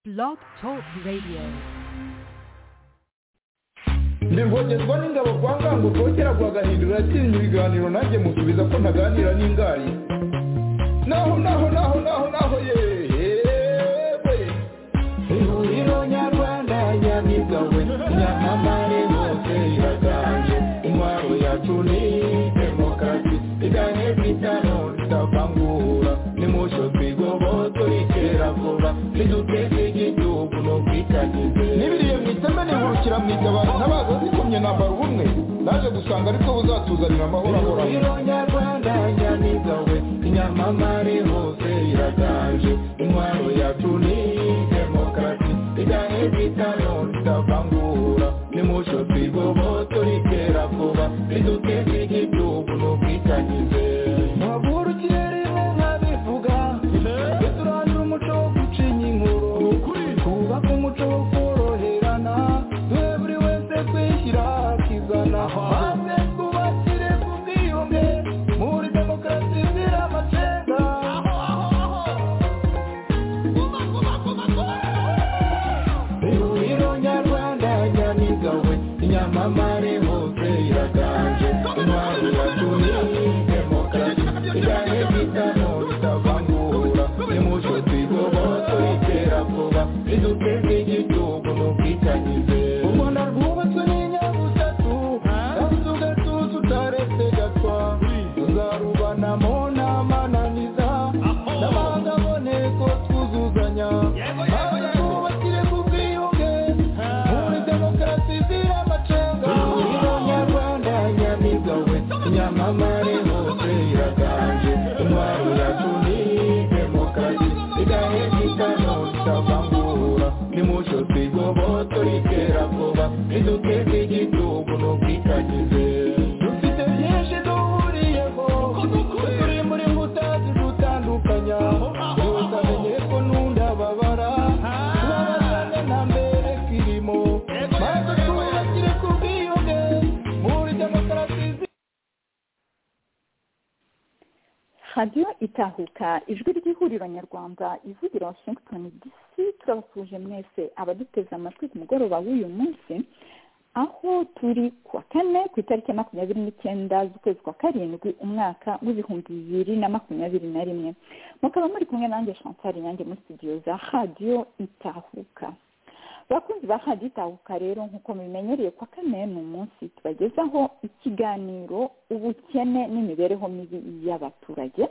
Blog Talk Radio. ndi rwogerwa n'ingabo kwa ngango kera kwa gahindura yatinya ibiganiro nanjye musubiza ko ntaganira n'ingari naho naho naho naho naho yewe ihuriro nyarwanda nyabigawe nyamamare hose iraganje intwaro yacu ni demokarasi igane kwitano ritavangura nimusho twigoboto rikera vuba niduteze igihugu no kwitagize n'ibiriye mu iteme nihurukira mu itabaro ntabaza zikomye nambara ubumwe naje gusanga ariko buzatuzanira amahoro ahoraho ihuriro nyarwanda nyamigawe inyamamare hose iraganje intwaro yacu ni demokarasi igane kwitano ritavangura nimusho twigoboto rikera vuba niduteze igihugu no kwitagize Maburu kiri mu nkabivuga Duturangira umuco wo gucinya inkuru Twubake umuco wo koroherana Twe buri wese kwishyira akizana Maze twubakire ku bwiyunge Muri demokarasi izira amacenga Ihuriro nyarwanda nyamigawe Inyamamare hose iraganje Intwari yacu ni demokarasi Igane bitano ritavangura Nimucyo twigoboto itera vuba Riduteze igihugu n'ubwitanyize U Rwanda rwubatswe n'inyabutatu Kandi tugatuza utaretse gatwa Tuzarubanamo n'amananiza N'amahanga aboneko twuzuzanya Maze twubakire ku bwiyunge Muri demokarasi izira amacenga Ihuriro nyarwanda nyamigawe Inyamamare hose iraganje Intwaro yacu ni demokarasi Igahe gitano tutavangura Nimucyo twigoboto rikera vuba Riduteze igihugu n'ubwitanyize Dufite byinshi duhuriyeho Turi muri mbuta zidutandukanya Yose amenye ko nunda babara Tubabazane nta mbere kirimo Maze twubakire ku bwiyunge Muri demokarasi zi- radiyo itahuka ijwi ry'ihuriro nyarwanda ivugira washington dc turabasuje mwese abaduteze amatwi ku mugoroba w'uyu munsi aho turi ku wa kane ku itariki ya makumyabiri n'icyenda z'ukwezi kwa karindwi umwaka w'ibihumbi bibiri na makumyabiri na rimwe mukaba muri kumwe nanjye chantal nyange muri studio za radiyo itahuka abakunzi ba radiyo itahuka rero nk'uko mubimenyereye kwa kane ni umunsi tubagezaho ikiganiro ubukene n'imibereho mibi y'abaturage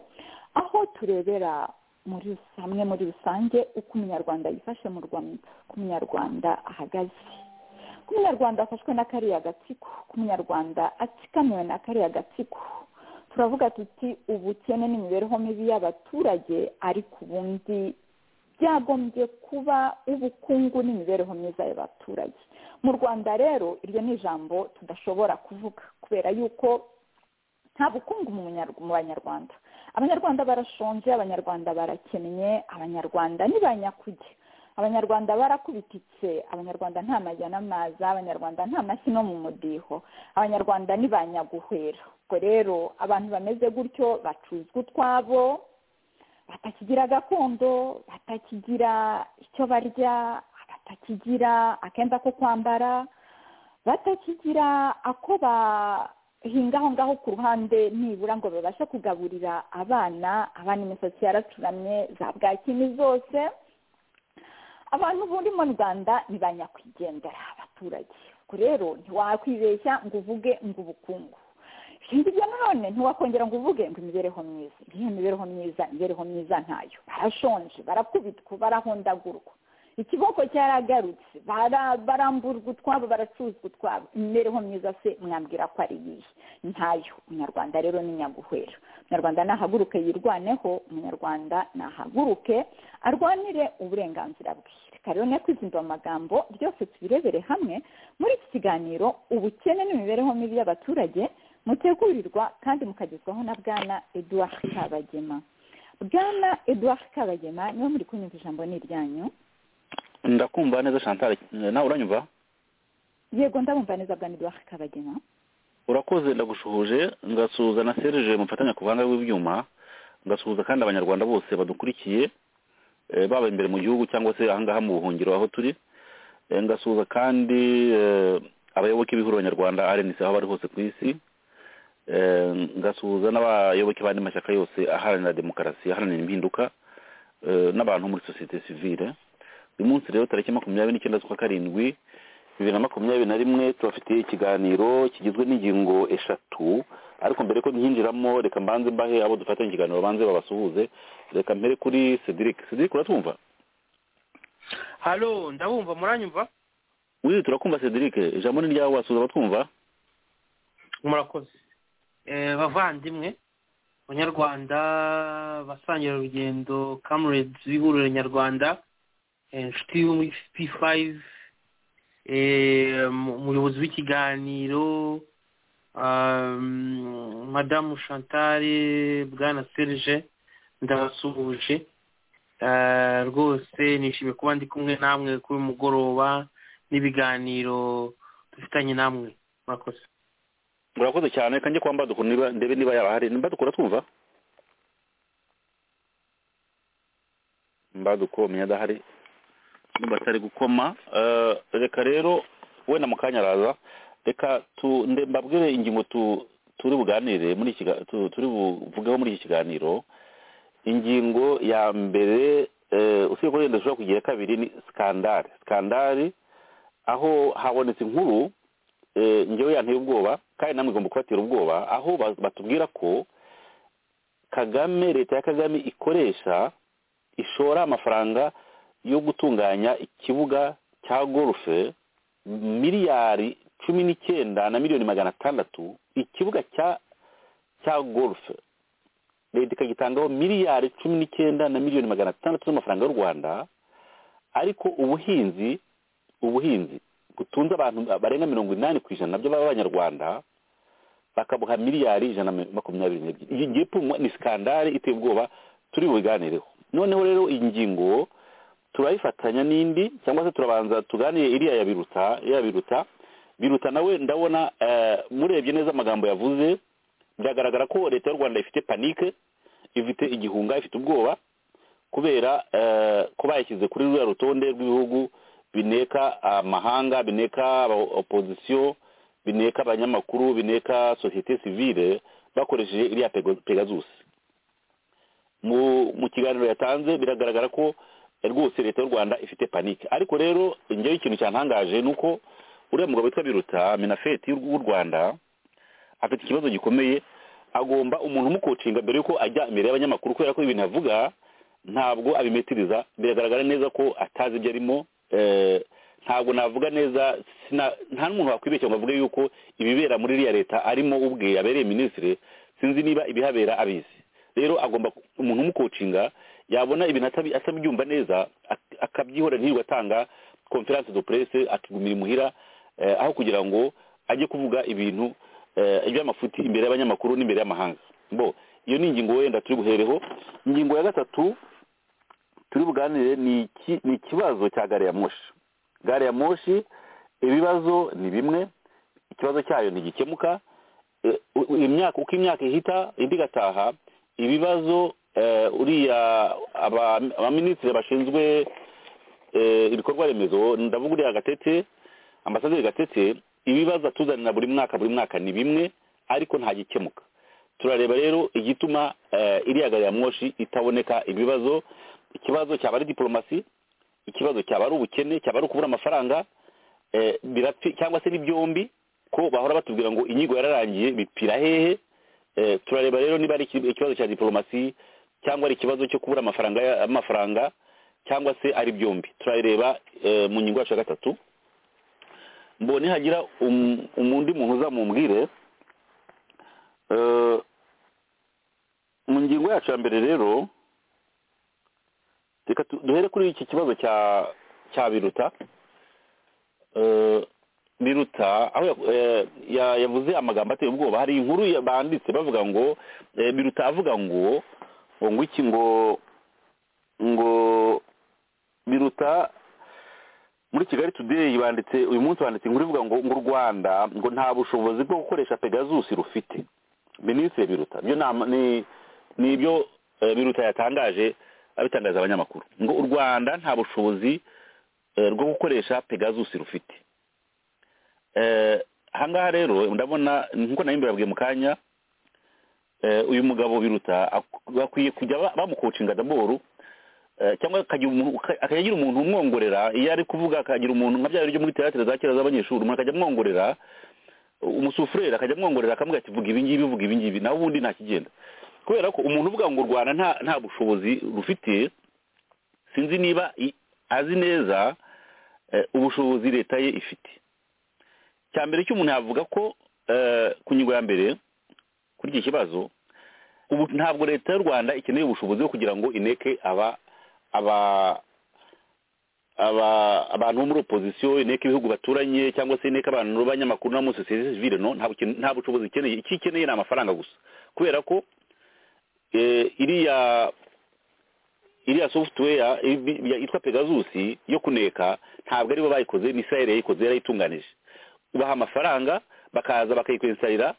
aho turebera muri rus- hamwe muri rusange uko umunyarwanda yifashe mu rwanda uko umunyarwanda ahagaze uko umunyarwanda afashwe na kariya gatsiko uko umunyarwanda atsikamiwe na kariya gatsiko turavuga tuti ubukene n'imibereho mibi y'abaturage ariko ubundi byagombye kuba ubukungu n'imibereho myiza y'abaturage mu rwanda rero iryo ni ijambo tudashobora kuvuga kubera yuko nta bukungu mu Munyarw- mu banyarwanda abanyarwanda barashonje abanyarwanda barakennye abanyarwanda ni ba nyakujya abanyarwanda barakubititse abanyarwanda nta majya n'amaza abanyarwanda nta mashyi no mu mudiho abanyarwanda ni ba nyaguhwera ubwo rero abantu bameze gutyo bacuzwa utwabo batakigira gakondo batakigira icyo barya batakigira akenda ko kwambara batakigira ako bahinga aho ngaho ku ruhande nibura ngo babashe kugaburira abana abana imisatsi yaracuramye za bwakini zose abantu buri mu rwanda ni ba nyakwigendera abaturage ubwo rero ntiwakwibeshya ngo uvuge ngo ubukungu ikindi bya none ntiwakongera ngo uvuge ngo imibereho myiza ngiyo mibereho myiza imibereho myiza ntayo barashonje barakubitwa barahondagurwa ikiboko cyaragarutse bara- baramburwa utwabo baracuzwa utwabo imibereho myiza se mwambwira ko ari iyihe ntayo umunyarwanda rero ni nyaguhwera umunyarwanda nahaguruke yirwaneho umunyarwanda nahaguruke arwanire uburenganzira bwe reka rero ne kwizinduba amagambo byose tubirebere hamwe muri iki kiganiro ubukene n'imibereho mibi y'abaturage mutegurirwa kandi mukagezwaho na bwana eduard kabagema bwana eduard kabagema niba muri kunyumva ijambo ni iryanyu ndakumva neza chantal nawe uranyumva yego ndabumva neza bwana eduard kabagema urakoze ndagushuhuje ngasuhuza na serge mufatanya ku buhanga bw'ibyuma ngasuhuza kandi abanyarwanda bose badukurikiye eh, baba imbere mu gihugu cyangwa se ahangaha mu buhungiro aho turi Eh, ngasuhuza kandi eh, abayoboke b'ihuriro nyarwanda rnc aho bari hose ku isi Eh, ngasuhuza n'abayoboke b'andi mashyaka yose aharanira demokarasi aharanira impinduka eh, n'abantu muri sosiyete sivile uyu munsi rero tariki makumyabiri n'icyenda z'ukwa karindwi bibiri na makumyabiri na rimwe tubafitiye ikiganiro kigizwe n'ingingo eshatu ariko mbere ko nkinjiramo reka mbanze mbahe abo dufatanya ikiganiro banze babasuhuze reka mbere kuri cedric cedric uratwumva halo ndabumva muranyumva wiri turakumva cedric ijambo ni ryawe wasuhuza abatwumva murakoze Eh, bavandimwe abanyarwanda basangira urugendo kamurenzi b'ihuriro nyarwanda eh, inshuti yo muri p5 umuyobozi w'ikiganiro um, madamu chantale bwana serge ndabasuhuje Eh, rwose nishimiye kuba ndi kumwe namwe kuri uyu mugoroba n'ibiganiro dufitanye namwe murakoze murakoze cyane reka njye kwa mbadukuru niba ndebe niba yarahari mbadukuru atwumva mbaduko umenya adahari niba atari gukoma eh, reka rero wenda mu kanya araza reka tu nde- mbabwire ingingo tu turi buganire muri iki kiga- tu- turi buvugeho muri iki kiganiro ingingo ya mbere eh, usibye ko wenda dushobora kugira kabiri ni sikandari sikandari aho habonetse inkuru eh, njyewe yanteye ubwoba kandi namwe igomba kubatera ubwoba aho ba- batubwira ko kagame leta ya kagame ikoresha ishora amafaranga yo gutunganya ikibuga cya gorufe miliyari cumi n'icyenda na miliyoni magana atandatu ikibuga cya cya gorufe leta ikagitangaho miliyari cumi n'icyenda na miliyoni magana atandatu z'amafaranga y'u rwanda ariko ubuhinzi ubuhinzi butunze abantu barenga mirongo inani ku ijana nabyo b'abanyarwanda bakabuha miliyari ijana na makumyabiri n'ebyiri iyi ngiyi pfunwe ni sikandari iteye ubwoba turi bubiganireho noneho rero iyi ngingo turayifatanya n'indi cyangwa se turabanza tuganire iriya ya biruta iriya biruta biruta nawe ndabona eh, murebye neza amagambo yavuze biragaragara ko leta y'u rwanda ifite panike ifite igihunga ifite ubwoba kubera eh, ko bayishyize kuri ruriya rutonde rw'ibihugu bineka amahanga bineka aba- opozisiyo bineka abanyamakuru bineka sosiyete sivile bakoresheje iriya Pego- pegasus mu mu kiganiro yatanze biragaragara ko eh, rwose leta y'u rwanda ifite panike ariko rero njyewe ikintu cyantangaje ni uko uriya mugabo witwa biruta minafeti w'u rwanda afite ikibazo gikomeye agomba umuntu umukocinga mbere y'uko ajya imbere y'abanyamakuru kubera ko ibintu avuga ntabwo abimetiriza biragaragara neza ko atazi ibyo arimo eh, ntabwo navuga neza sina- nta n'umuntu wakwibeshya ngo avuge yuko ibibera muri iriya leta arimo ubwe abereye minisitiri sinzi niba ibihabera abizi rero agomba ku- umuntu umukocinga yabona ibintu atabi- atabyumva neza ak- akabyihorera ntirirwe atanga conference de presse akigumira imuhira eh, aho kugira ngo ajye kuvuga ibintu eh, iby'amafuti imbere y'abanyamakuru n'imbere y'amahanga bo iyo ni ingingo wenda turi buhereho ingingo ya gatatu turi buganire ni iki- ni ikibazo cya gare ya moshi gare ya moshi ibibazo ni bimwe ikibazo cyayo ntigikemuka eh, u- u- imyaka uko imyaka ihita indi igataha ibibazo eh, uriya aba- abaminisitiri bashinzwe eh, ibikorwa remezo ndavuga uriya gatete ambasaderi gatete ibibazo atuzanira buri mwaka buri mwaka ni bimwe ariko nta gikemuka turareba rero igituma eh, iriya gari ya mwoshi itaboneka ibibazo ikibazo cyaba ari diporomasi ikibazo cyaba ari ubukene cyaba ari ukubura amafaranga eh, birapfi cyangwa se ni byombi ko bahora batubwira ngo inyigo yararangiye bipfira hehe Eh, turareba rero niba ari iki- ikibazo cya diporomasi cyangwa ari ikibazo cyo kubura amafaranga ya- amafaranga cyangwa se ari byombi turareba eh, mu ngingo yacu ya gatatu mbonye hagira um- umundi muntu uzamumbwire Eh, mu ngingo yacu ya mbere rero reka tu- duhere kuri iki kibazo cya cya biruta Eh, biruta aho ya- eh, ya- yavuze amagambo ateye ubwoba hari inkuru ya- banditse bavuga ngo eh, biruta avuga ngo ngo ngo iki ngo ngo biruta muri kigali today banditse uyu munsi banditse inkuru ivuga ngo ngo u rwanda ngo nta bushobozi bwo gukoresha pegasus rufite minisitiri biruta byo ni ama- ni ni ibyo eh, biruta yatangaje abitangariza abanyamakuru ngo u rwanda nta bushobozi eh, bwo gukoresha pegasus rufite Eh, ahangaha rero ndabona nk'uko nayo mbibabwiye mu kanya eh, uyu mugabo biruta ak- bakwiye kujya ba- bamukocinga daboro Eh, cyangwa akagira umuntu- uka- akagira umuntu umwongorera iyo ari kuvuga akagira umuntu nka bya biryo muri teatire za kera z'abanyeshuri umuntu akajya amwongorera umusufureri akajya amwongorera akamubwira ati vuga ibi ngibi vuga ibi ngibi nawe ubundi nta kigenda kubera ko umuntu uvuga ngo u rwanda nta nta bushobozi rufite sinzi niba i- azi neza eh, ubushobozi leta ye ifite cya mbere cy'umuntu yavuga ko eh, ku ngingo ya mbere kuri iki kibazo ubu ntabwo leta y'u rwanda ikeneye ubushobozi bwo kugira ngo ineke aba aba aba abantu bo muri opozisiyo inteko ibihugu baturanye cyangwa se inteko abantu b'abanyamakuru no muri sosiyete sivile no nta buken- nta bushobozi ikeneye icyo ikeneye ni amafaranga gusa kubera ko eh, iriya iriya software ibi- ya- yitwa pegasus yo kuneka ntabwo aribo bayikoze ni israel yayikoze yarayitunganije ubaha amafaranga bakaza bakayikwensarira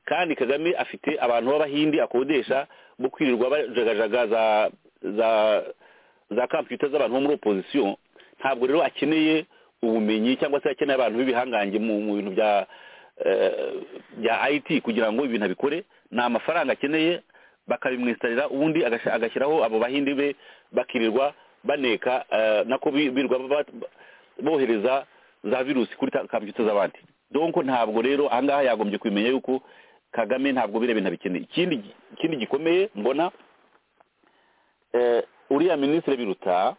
kandi kagame afite abantu b'abahindi akodesha bo kwirirwa bajagajaga za za za computer z'abantu bo muri opposition ntabwo rero akeneye ubumenyi cyangwa se akeneye abantu b'ibihangange mu mu bintu bya eh, bya IT kugira ngo ibintu abikore ni amafaranga akeneye bakabimwisitarira ubundi agasha- agashyiraho abo bahindi be bakirirwa baneka eh, nako bi- birirwa ba- ba- bohereza za virusi kuri ta- computer z'abandi donko ntabwo rero ahangaha yagombye kumenya yuko kagame ntabwo biriya bintu abikeneye ikindi ikindi gikomeye mbona eh, uriya minisitiri biruta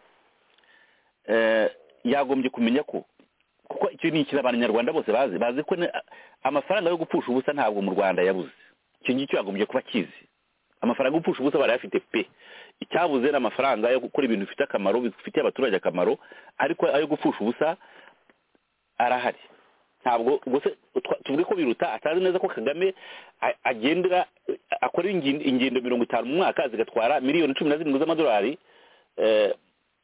eh, yagombye kumenya ko kuko icyo ni ikintu abanyarwanda bose bazi bazi ko ne- amafaranga yo gupfusha ubusa ntabwo mu rwanda yabuze icyo ngicyo yagombye kuba akizi amafaranga yo gupfusha ubusa barayafite pe icyabuze ni amafaranga yo gukora ibintu bifite akamaro bifitiye abaturage akamaro ariko ayo gupfusha ubusa arahari ntabwo ubwo se twa- tuvuge ko biruta atazi neza ko kagame a- agendera akora ingin- ingendo mirongo itanu mu mwaka zigatwara miliyoni cumi na zirindwi z'amadolari eh,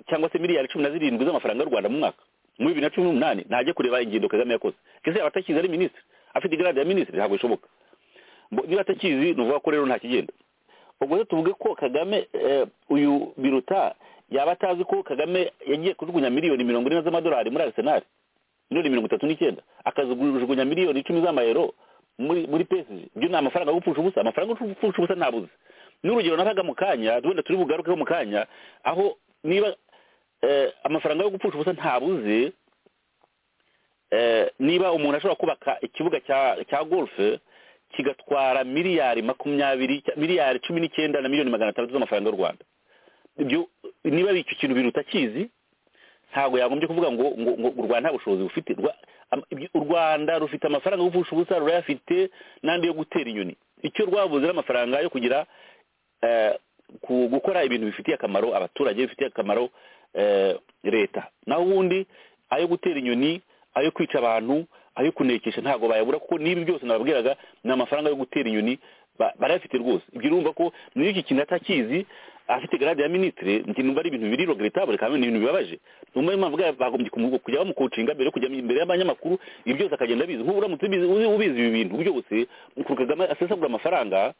cyangwa se miliyari cumi na zirindwi z'amafaranga y'u rwanda mu mwaka muri bibiri na cumi n'umunani ntajya kureba ingendo kagame yakoze kese yaba atakizi ari minisitiri afite igarade ya minisitiri ntabwo bishoboka Mbo- niba atakizi ni ukuvuga ko rero nta kigenda ubwo rero tuvuge ko kagame eh, uyu biruta yaba atazi ko kagame yagiye kujugunya miliyoni mirongo ine z'amadolari muri arisenali miliyoni mirongo itatu n'icyenda akazijugunya miliyoni icumi z'amayero muri muri PSG ibyo ni amafaranga yo gupfusha ubusa amafaranga yo gupfusha ubusa ntabuze n'urugero nabaga mu kanya wenda turi bugarukeho mu kanya aho niba eh, amafaranga yo gupfusha ubusa ntabuze eh, niba umuntu ashobora kubaka ikibuga cya cya golf kigatwara miliyari makumyabiri miliyari cumi n'icyenda na miliyoni magana atandatu z'amafaranga y'u rwanda ibyo niba ari icyo kintu biruta akizi ntabwo yagombye kuvuga ngo ngo ngo u rwanda nta bushobozi bufite Rwa- am- ibyo- u rwanda rufite amafaranga yo gupfusha ubusa rurayafite n'andi yo gutera inyoni icyo rwabuze ni amafaranga yo kugira eh, ku- gukora ibintu bifitiye akamaro abaturage bifitiye akamaro eh, leta naho ubundi ayo gutera inyoni ayo kwica abantu ayo kunekesha ntabwo bayabura kuko n'ibi byose nababwiraga ni amafaranga yo gutera inyoni ba- barayafite rwose ibyo urumva ko niyo iki kintu atakizi afite garade ya minisitiri njye numva ari ibintu biri regrettable kandi ni ibintu bibabaje numva niyo mpamvu bwa- bagombye kumu- kujya bamukocinga mbere yo kujya imbere y'abanyamakuru ibi byose akagenda abizi nk'ubu uramutse ubizi uzi- ubizi ibi bintu byose ukuntu kagame asesagura amafaranga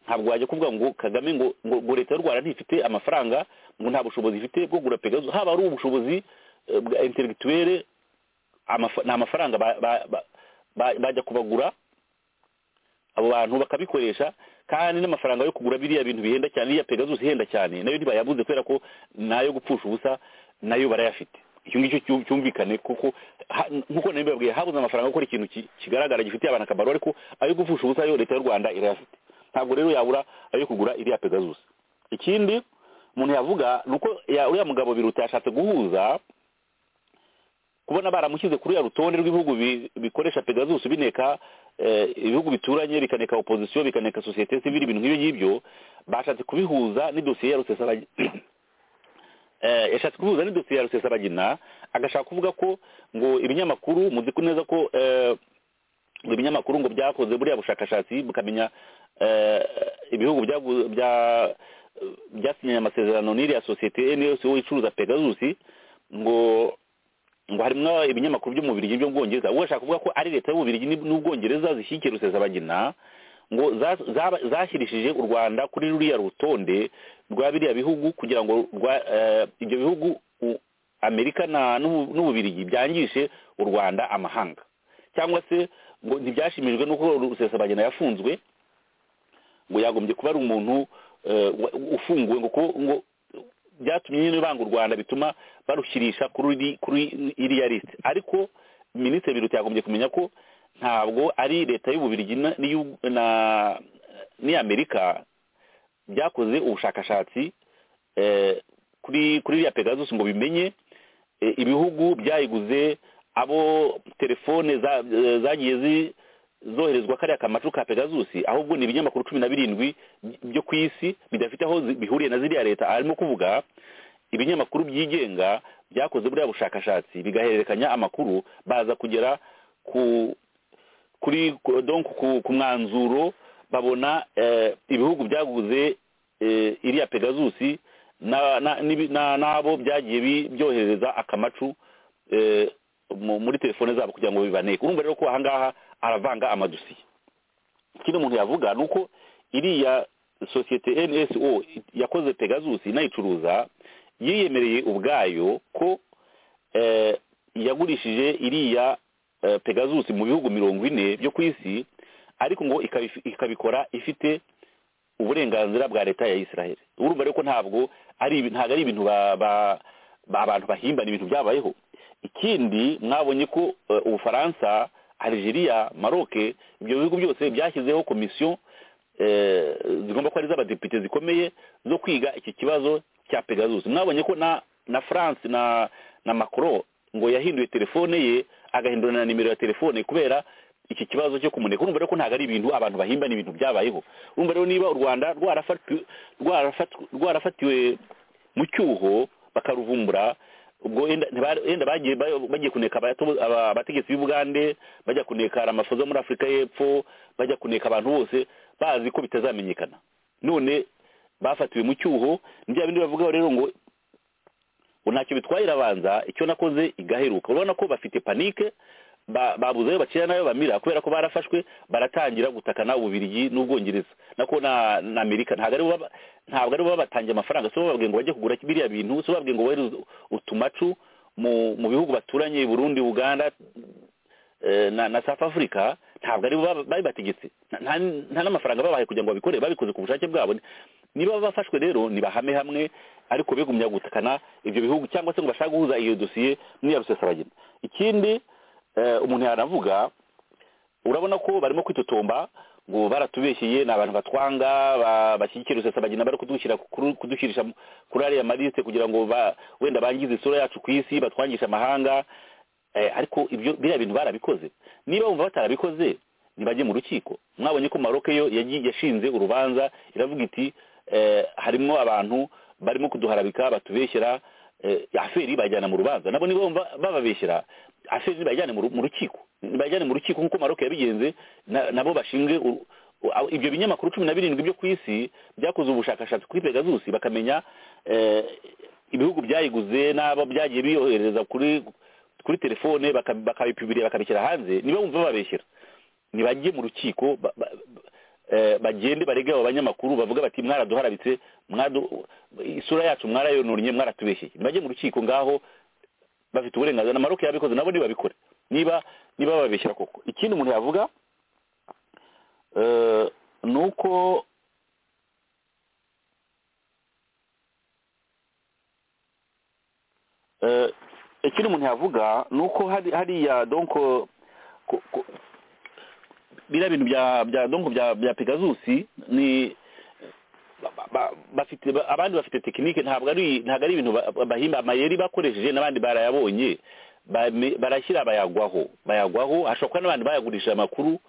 ntabwo wajya kuvuga ngo kagame ngo ngo ngo leta y'u rwanda ntifite amafaranga ngo nta bushobozi ifite bwo kugura pegasus haba ari ubushobozi eh, bwa intellectuelle amafa- ni amafaranga ba- ba- ba- ba- bajya kubagura abo bantu bakabikoresha kandi n'amafaranga yo kugura biriya bintu bihenda cyane iriya pegasus ihenda cyane nayo ntibayabuze kubera ko nayo gupfusha ubusa nayo barayafite icyo ngicyo cyu- cyumvikane kuko ha- nk'uko nari mbibabwiye habuze amafaranga yo gukora ikintu ki- kigaragara gifitiye abantu akamaro ariko ayo gupfusha ubusa yo leta y'u rwanda irayafite ntabwo rero yabura ayo kugura iriya pegasus ikindi umuntu yavuga ni uko ya- uriya mugabo biruta yashatse guhuza kubona baramushyize kuri ya rutonde rw'ibihugu bi- bikoresha pegasus bineka eh, ibihugu bituranye bikaneka opozisiyo bikaneka sosiyete sivile ibintu nk'ibyo ngibyo bashatse kubihuza n'idosiye ya rusesabagina eh, yashatse kubihuza n'idosiye ya rusesabagina agashaka kuvuga ko ngo ibinyamakuru muzi ko neza ko eh, ngo ibinyamakuru ngo byakoze buriya bushakashatsi bukamenya eh, ibihugu byagu- bya- byasinyanye amasezerano n'iriya sosiyete nls icuruza pegasus ngo ngo harimo ibinyamakuru byo mu Bubiligi byo mu Bwongereza uwo ashaka kuvuga ko ari leta y'u Bubiligi n'u- n'Ubwongereza zishyigikiye Rusesabagina ngo za- zaba- zashyirishije u rwanda kuri ruriya rutonde rwa biriya bihugu kugira ngo rwa- eh, ibyo bihugu u- amerika na n'u- n'ububirigi byangishe u rwanda amahanga cyangwa se ngo ntibyashimijwe n'uko rusesabagina yafunzwe ngo yagombye kuba ari umuntu eh, wa- ufunguwe ngo kuko ngo byatumye nyine banga u rwanda bituma barushyirisha kuri iri- kuri iriya lisite ariko minisitiri biruta yagombye kumenya ko ntabwo ari leta y'ububirigi na- n'iy'u- na- n'iy'amerika byakoze ubushakashatsi eh, kuri kuri iriya pegasus ngo bimenye eh, ibihugu byayiguze abo telefone za- eh, zagiye zi- zoherezwa kariya kamacu ka pegasus ahubwo ni ibinyamakuru cumi na birindwi byo ku isi bidafite aho zi- bihuriye na ziriya leta arimo kuvuga ibinyamakuru byigenga byakoze buriya bushakashatsi bigahererekanya amakuru baza kugera ku kuri ku- donc ku, ku mwanzuro babona eh, ibihugu byaguze eh, iriya pegasus na- na- n'ibi- na- n'abo byagiye bi- byohereza akamacu eh, mu- muri telefone zabo kugira ngo bibaneke urumva rero ko ahangaha aravanga amadosiye ikindi umuntu yavuga ni uko iriya sosiyete nso yakoze pegasus inayicuruza yiyemereye ubwayo ko eh, yagurishije iriya eh, pegasus mu bihugu mirongo ine byo ku isi ariko ngo ikabifi- ikabikora ifite uburenganzira bwa leta ya israel urumva rero ko ntabwo ari ibi- ntabwo ari ibintu ba- ba- ba- abantu bahimbana ibintu byabayeho ikindi mwabonye ko eh, ubufaransa algeria maroc ibyo bihugu byose byashyizeho komisiyo eh, zigomba kuba ari iz'abadepite zikomeye zo kwiga iki kibazo cya pegasus mwabonye ko na na france na na macron ngo yahinduye telefone ye agahindura na nimero ya telefone kubera iki kibazo cyo kumuneka urumva rero ko ntabwo ari ibintu abantu bahimba ni ibintu byabayeho urumva rero niba u rwanda rwarafatiwe rwarafat- rwarafatiwe mu cyuho bakaruvumbura ubwo yenda ntiba- yenda bagiye ba- bagiye kuneka abato- aba- abategetsi b'ubugande bajya kuneka ramafoza muri afurika y'epfo bajya kuneka abantu bose bazi ko bitazamenyekana none bafatiwe mu cyuho ni bya bindi bavugaho rero ngo ngo ntacyo bitwaye irabanza icyo nakoze igaheruka urabona ko bafite panike ba- babuze ayo bacira n'ayo bamira kubera ko barafashwe baratangira gutakana ububirigi n'ubwongereza nako na na amerika ntabwo ari bo baba- ntabwo ari bo babatangiye amafaranga si bo bababwiye ngo bajye kugura biriya bintu si bo bababwiye ngo bohereze utumacu mu mu bihugu baturanye burundi uganda eh, na na south africa ntabwo ari bo baba- babibategetse Nta- nta- nta n'amafaranga babahaye kugira ngo babikore babikoze ku bushake bwabo niba bafashwe rero nibahame hamwe ariko bigumya gutakana ibyo bihugu cyangwa se ngo bashaka guhuza iyo dosiye n'iya rusesabagina ikindi eh, umuntu yanavuga urabona ko barimo kwitotomba ngo baratubeshyeye ni abantu batwanga ba- bashyigikira rusesabagina bari kudushyira kuri- kudushyirisha mu- kuri ariya maliste kugira ngo ba- wenda bangize isura yacu ku isi batwangishe amahanga Eh, ariko ibyo biriya bintu barabikoze niba bumva batarabikoze ntibajye mu rukiko mwabonye ko maroc yo yagiye- yashinze urubanza iravuga iti eh, harimo abantu barimo kuduharabika batubeshyera eh, aferi bayijyana mu rubanza nabo niba bumva bababeshyera aferi bayijyane mu ru- mu rukiko bayijyane mu rukiko nk'uko maroc yabigenze na- nabo bashinzwe uru- u- aho- ibyo binyamakuru cumi na birindwi byo ku isi byakoze ubushakashatsi kuri pegasus bakamenya eh, ibihugu byayiguze n'abo byagiye biyohereza kuri kuri telefone baka- bakabipibirira bakabishyira hanze niba bumva babeshyira nibajye mu rukiko ba- ba- ba- eh, bagende barege abo banyamakuru bavuga bati mwaraduharabitse mwadu- isura yacu mwarayononye mwaratubeshyeye nibajye mu rukiko ngaho bafite uburenganzira na maroc yabikoze nabo nibabikore niba niba babeshyira koko ikindi umuntu yavuga eh, ni uko Eh, ikindi umuntu yavuga ni uko hari- hariya donko ku- ku- biriya bintu bya bya donko bya bya pegasus ni ba- ba- bafite ba- abandi bafite tekinike ntabwo ari ntabwo ari ibintu ba- bahimba amayeri bakoresheje n'abandi barayabonye bame- barashyira bayagwaho bayagwaho hashobora kuba n'abandi bayagurishije amakuru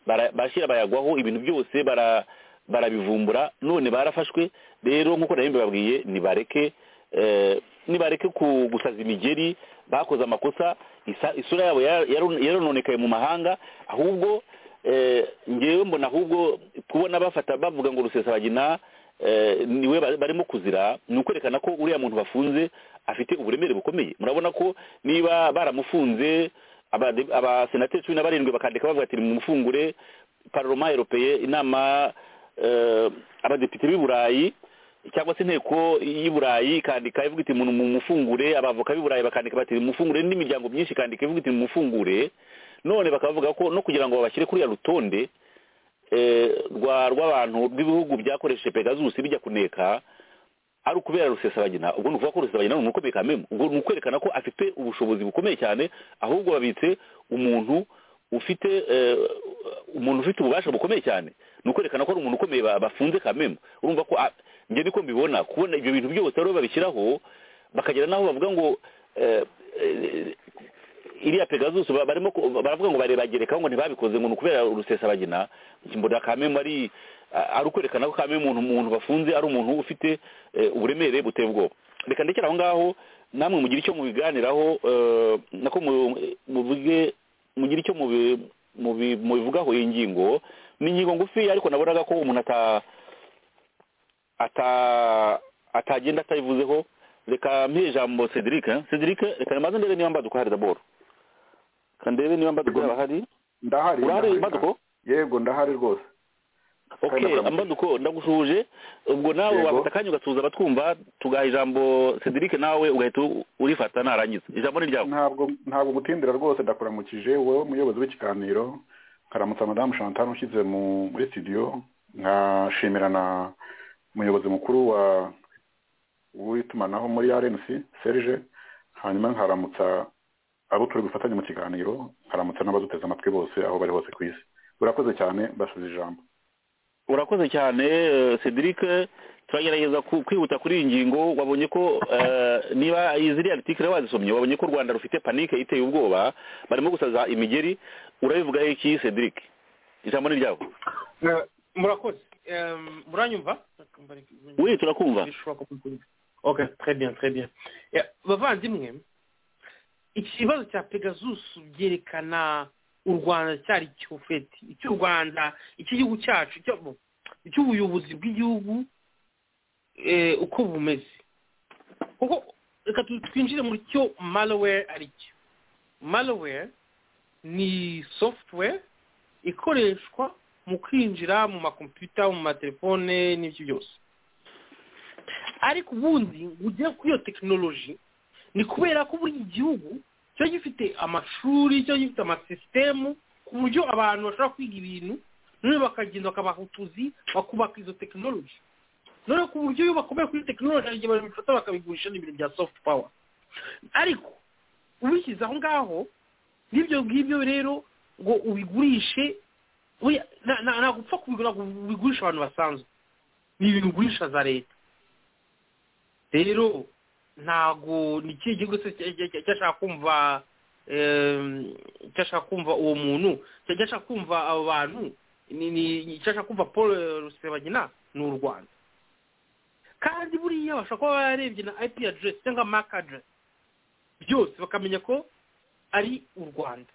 bara- barashyira bayagwaho ibintu byose bara barabivumbura none barafashwe rero nk'uko nari mbibabwiye nibareke eh, nibareke ku- gusaza imigeri bakoze amakosa isa- isura yabo ya- yaron- yarononekaye mu mahanga ahubwo eh, ngewe mbona ahubwo kubona bafata bavuga ngo rusesabagina eh, niwe ba- barimo kuzira ni ukwerekana ko uriya muntu bafunze afite uburemere bukomeye murabona ko niba baramufunze abade- abasenateri cumi na barindwi bakandika bavuga ati mumufungure paroma eropeye inama eh, abadepite b'i burayi cyangwa se inteko y'i burayi ikandika ivuga iti mu mufungure abavoka b'i burayi bakandika bati mufungure n'indi miryango myinshi ikandika ivuga iti mufungure none bakavuga ko no kugira ngo babashyire kuri ya rutonde eh, rwa rw'abantu rw'ibihugu byakoresheje pegasus bijya kuneka ari ukubera rusesabagina ubwo ni ukuvuga ko rusesabagina ni umukomeka memo ubwo ni ukwerekana ko afite ubushobozi bukomeye cyane ahubwo babitse umuntu ufite eh, umuntu ufite ububasha bukomeye cyane ni ukwerekana ko ari umuntu ukomeye ba- bafunze kamemo urumva ko ah, njye niko mbibona kubona ibyo bintu byose rero babishyiraho bakagera n'aho bavuga ngo eh, eh, iriya pegasus ba- barimo ku- baravuga ngo barebagerekaho ngo ntibabikoze ngo ni ukubera rusesabagina mbona kamemo ari a- ari ukwerekana ko kamemo umuntu umuntu bafunze ari umuntu ufite eh, uburemere buteye ubwoba reka ndekera aho ngaho namwe mugire icyo mubiganiraho eh, nako mu- muvuge mugire icyo mubi- mubi- mubivugaho iyi ngingo ni ingingo ngufi ariko nabonaga ko umuntu ata ata atagenda atayivuzeho reka mpihe ijambo cedric eh? cedric reka nimaze ndebe niba mbaduko hari daboro reka ndebe niba mbaduko yaba hari ndahari urahari ndahari. mbaduko yego ndahari rwose Kanda okay bwa mbere. mbaduko ndagushuje ubwo nawe Yego. wafata akanya ugasuhuza abatwumva tugaha ijambo cedric nawe ugahita u- urifata narangiza ijambo ni ryawe ntabwo ntabwo gutindira rwose ndakuramukije wowe umuyobozi w'ikiganiro nkaramutsa madamu chantal ushyize mu- muri studio nkashimira na umuyobozi mukuru wa w'itumanaho muri rnc serge hanyuma nkaramutsa abo turi gufatanya mu kiganiro nkaramutsa n'abaduteze amatwi bose aho bari hose ku isi urakoze cyane basize ijambo urakoze cyane eh, cedric turagerageza ku- kwihuta kuri iyi ngingo wabonye ko eh, niba ziriya artikire wazisomye wabonye ko u rwanda rufite panike iteye ubwoba barimo gusaza imigeri urabivugaho iki cedric ijambo ni ryawe Eh, murakoze Em, muranyumva we turakumva bishoboka ko mbyumva. okay très bien très bien Yeah, bavandimwe ikibazo cya pegasus byerekana u rwanda cyari cyofeti icyo u rwanda icy'igihugu cyacu icyo- icy'ubuyobozi bw'igihugu eh, uko bumeze kuko reka tu- twinjire muri cyo malware ari cyo malware ni software ikoreshwa mu kwinjira mu makompiyuta mu matelefone n'ibyo byose ariko ubundi ujya kuri iyo tekinoloji ni kubera ko buri gihugu kiba gifite amashuri kiba gifite amasisitemu ku buryo abantu bashobora kwiga ibintu none bakagenda bakabaha utuzi bakubaka izo tekinoloji none ku buryo iyo bakomeye kuri tekinoloji hari igihe babifata bakabigurisha n'ibintu bya soft power ariko ubishyize aho ngaho n'ibyo ngibyo rero ngo ubigurishe oya, na- na- ntabwo upfa kubigura ngo ubigurishe abantu basanzwe ni ibintu ugurisha za leta rero ntago ni ikihe gihugu se cya- cya- cya- cyashaka kumva em, cyashaka kumva uwo muntu cya- cyashaka kumva abo bantu ni- ni- cyashaka kumva paul eh, rusebagina ni u rwanda kandi buriya bashobora kuba bararebye na ip address cyangwa mark address byose bakamenya ko ari u rwanda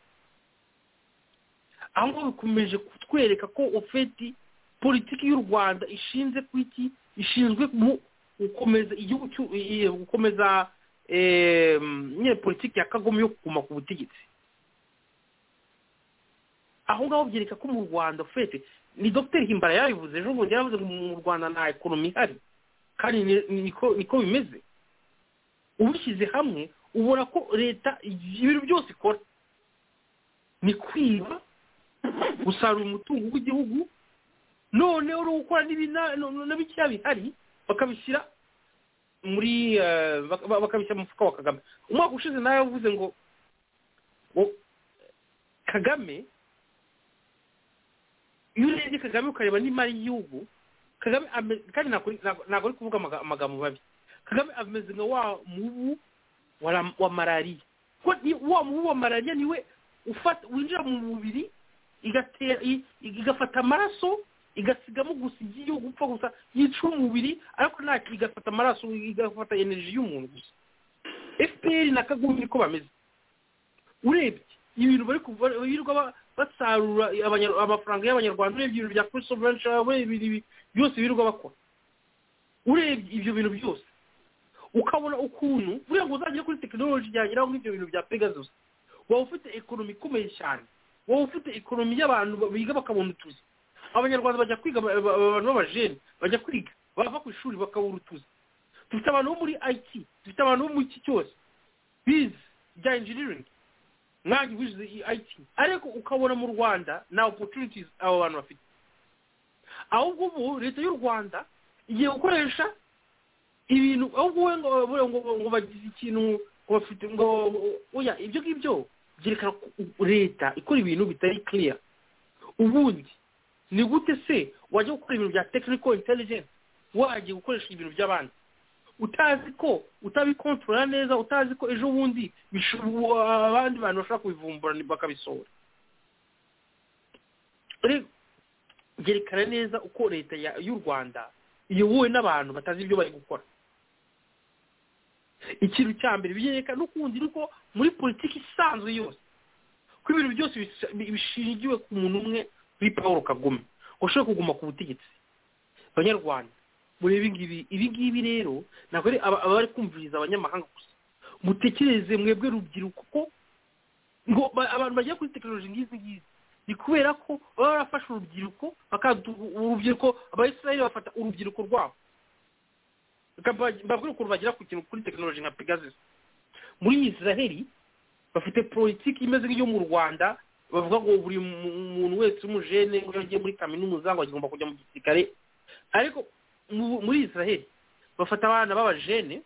aho ngaho bikomeje kutwereka ko ofeti politiki y'u rwanda ishinze ku iki ishinzwe mu gukomeza igihugu cy'u- i- i- gukomeza em, nyine politiki ya kagome yo kuguma ku butegetsi aho ngaho byereka ko mu rwanda ofeti ni dr himbara yabivuze ejo bundi yaravuze ngo mu rwanda nta ekonomi ihari kandi ni- ni- niko niko bimeze ubishyize hamwe ubona ko leta ibintu byose ikora ni kwiba gusarura umutungo w'igihugu noneho no gukora n'ibina- no- no- n'ibikeya bihari bakabishyira muri eh, baka- ba- bakabishyira mu mufuka wa kagame umwaka ushize nawe yavuze ngo ngo kagame iyo urebye kagame ukareba n'imari y'igihugu kagame ame- kandi ntabwo ari- ntabwo ntabwo ari kuvuga amaga- amagambo mabi kagame ameze nka wa mubu wa ra- wa malariya kuko ni- wa mubu wa malariya niwe ufata winjira mu mubiri igatera i- igafata amaraso igasigamo gusa igiye gupfa gusa yica umubiri ariko nta igafata amaraso igafata energy y'umuntu gusa fpr na kagumi niko bameze urebye ibintu bari kuva- birirwa ba- basarura abanya- amafaranga y'abanyarwanda urebye ibintu bya kuri soveranshi urebye ibi- byose birirwa bakora urebye ibyo bintu byose ukabona ukuntu buriya ngo uzagere kuri tekinoloji byageraho nk'ibyo bintu bya pegasus waba ufite ekonomi ikomeye cyane wowe ufite ikoromi y'abantu biga bakabona utuzi abanyarwanda bajya kwiga ba- ba- abantu b'abajene bajya kwiga bava ku ishuri bakabura utuzi dufite abantu bo muri it dufite abantu bo mu iki cyose bize bya engineering mwange wize it ariko ukabona mu rwanda nta opportunities abo bantu bafite ahubwo ubu leta y'u rwanda igiye gukoresha ibintu ahubwo we ngo ngo ngo bagize ikintu ngo bafite ngo oya ibyo ngibyo byerekana ko leta ikora ibintu bitari clear ubundi ni gute se wajya gukora ibintu bya technical intelligence wagiye gukoresha ibintu by'abandi utazi ko utabikontorora neza utazi ko ejo bundi bish- wa- abandi bantu bashobora kubivumbura bakabisohora Rero, byerekana neza uko leta ya- y'u rwanda iyobowe n'abantu batazi ibyo bari gukora ikintu cya mbere byerekana n'ukundi ni uko muri politiki isanzwe yose ko ibintu byose bis- bi- bishingiwe ku muntu umwe kuri paul kagame ngo ashobora kuguma ku butegetsi banyarwanda muri ibi ngibi ibi ngibi rero ntabwo ari aba- abari kumviriza abanyamahanga gusa mutekereze mwebwe rubyiruko ko ngo ba- abantu bagiye kuri tekinoloji nk'izi ngizi ni kubera ko baba barafashe urubyiruko bakaduha urubyiruko abayisiraheli bafata urubyiruko rwabo Reka mba- mbabwire ukuntu bagera ku kintu kuri tekinoloji nka pegasus muri isiraheli bafite politiki imeze nk'iyo mu rwanda bavuga ngo buri mu- muntu wese w'umujene ngo iyo agiye muri kaminuza ngo agomba kujya mu gisirikare ariko mu- muri isiraheli bafata abana b'abajene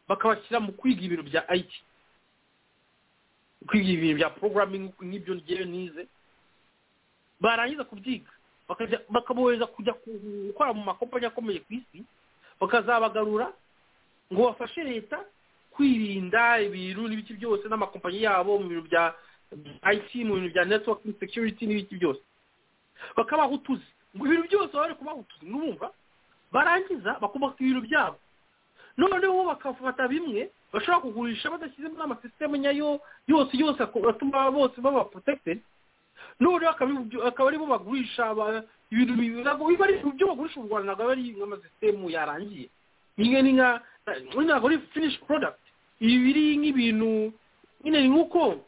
bakabashyira mu kwiga ibintu bya it kwiga ibintu bya programming nk'ibyo ngewe nize barangiza kubyiga bakajya- bakabohereza kujya ku- gukora mu makompanyi akomeye ku isi bakazabagarura ngo bafashe leta kwirinda ibintu n'ibiki byose n'amakompanyi yabo mu bintu bya IT mu bintu bya networking security n'ibiki byose bakabaha utuzi ngo ibintu byose bari kubaha utuzi n'ubumva barangiza bakubaka ibintu byabo noneho bakafata bimwe bashobora kugurisha badashyizemo n'amasisitemu nyayo yose yose ako- atuma bose baba protected noneho akabibu- akaba aribo bagurisha ba- ibintu bi- ntabwo biba ari ibyo bagurisha mu rwanda ntabwo aba ari nk'amasisitemu yarangiye imwe ni nka ntabwo ari finish product ibi biri nk'ibintu nyine ni nk'uko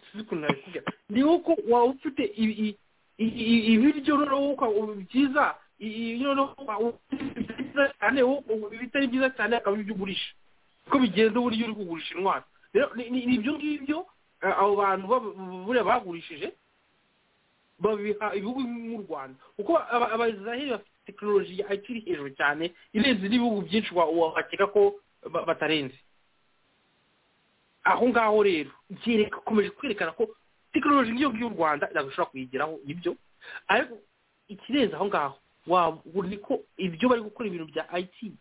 sinzi ukuntu nabikubwira ni nk'uko waba ufite ibi- i- i- i- ibiryo noneho uka- byiza i- i- noneho uka- ibitari byiza cyane wo- ibitari byiza cyane akaba ari ibyo ugurisha uko bigenze uburyo uri kugurisha intwaro rero ni- ni ni ibyo ngibyo eh, abo bantu baba- buriya bagurishije babiha ibihugu nk'u rwanda kuko aba- abayisiraheli bafite tekinoloji ya IT iri hejuru cyane irenze n'ibihugu byinshi wa- wakeka ko ba- batarenze aho ngaho rero byereka ukomeje kwerekana ko tekinoloji nk'iyo ngiyo u rwanda ntabwo ishobora kuyigeraho nibyo ariko ikirenze aho ngaho waba ni ko ibyo bari gukora ibintu bya IT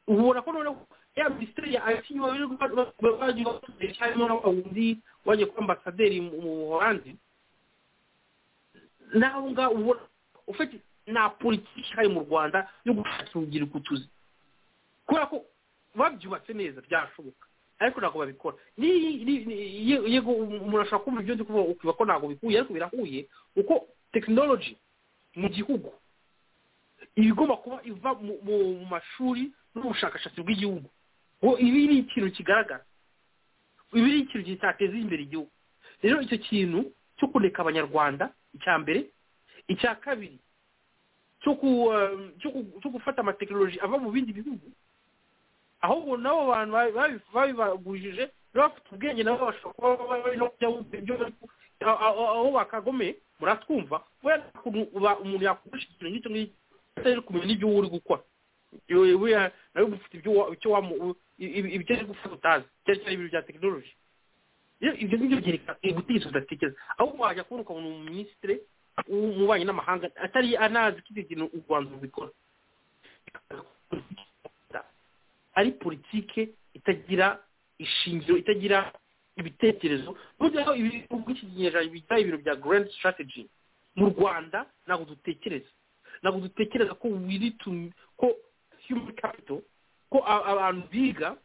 ubona ko noneho ya minisiteri ya IT bagiye bakoresha harimo na wa wundi wagiye kuba ambasaderi mu mu buholandi nawe ngaho ubona ufite nta politiki ihari mu rwanda yo gushakira urubyiruko utuzi kubera ko babyubatse neza byashoboka ariko ntabwo babikora Ni- ni- ni- ye- yego umuntu ashobora kumva ibyo ndi kuvuga ukiba ko ntabwo bikuye ariko birahuye kuko tekinoloji mu gihugu iba igomba kuba iva mu mu- mu mashuri n'ubushakashatsi bw'igihugu ngo ibi ni ikintu kigaragara ibi ni ikintu kitateza imbere igihugu rero icyo kintu cyo kureka abanyarwanda icya mbere icya kabiri cyo ku eh, cyo ku- cyo gufata amatekinoloji ava mu bindi bihugu ahubwo nabo bantu babi- babi- babibagurishije rero bafite ubwenge nabo bashobora kuba bari no kujya bumva ibyo bari ku- aho- aho aho bakagome muratwumva we umuntu yakugurisha ikintu nk'icyo ngicyo atari kumenya n'ibyo wowe uri gukora Yewe- buriya nawe uba ufite ibyo wa- icyo wamu i- i- ibyo ari gufata utazi cyane cyane ibintu bya tekinoloji Iyo- ibyo ngibyo byerekana ubutegetsi budatekereza ahubwo wajya kubona ukabona umuminisitiri w'ububanyi n'amahanga atari anazi ko ibyo bintu u rwanda rubikora ari politike itagira ishingiro itagira ibitekerezo noneho ibihugu iki kinyejana bijya ibintu bya grand strategy mu rwanda ntabwo dutekereza ntabwo dutekereza ko wiri tu ko human capital ko a- abantu biga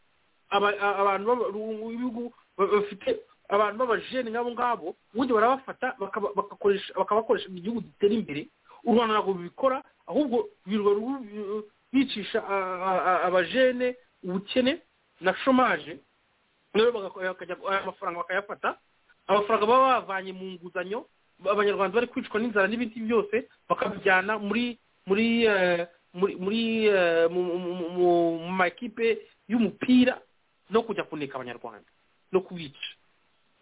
aba- a- abantu b'aba- b'ibihugu ba- bafite abantu b'abajene nk'abo ngabo ubundi barabafata bakaba- bakakoresha- bakabakoresha mu gihugu gitera imbere u rwanda ntabwo rubikora ahubwo birirwa ru- ru- bicisha a- a- a- abajene ubukene na shomaje rero bakajya aya mafaranga bakayafata amafaranga baba bavanye mu nguzanyo abanyarwanda bari kwicwa n'inzara n'ibindi byose bakabijyana muri muri eh, muri muri eh, mu mu- mu- mu- mu makipe y'umupira no kujya kuneka abanyarwanda no kubica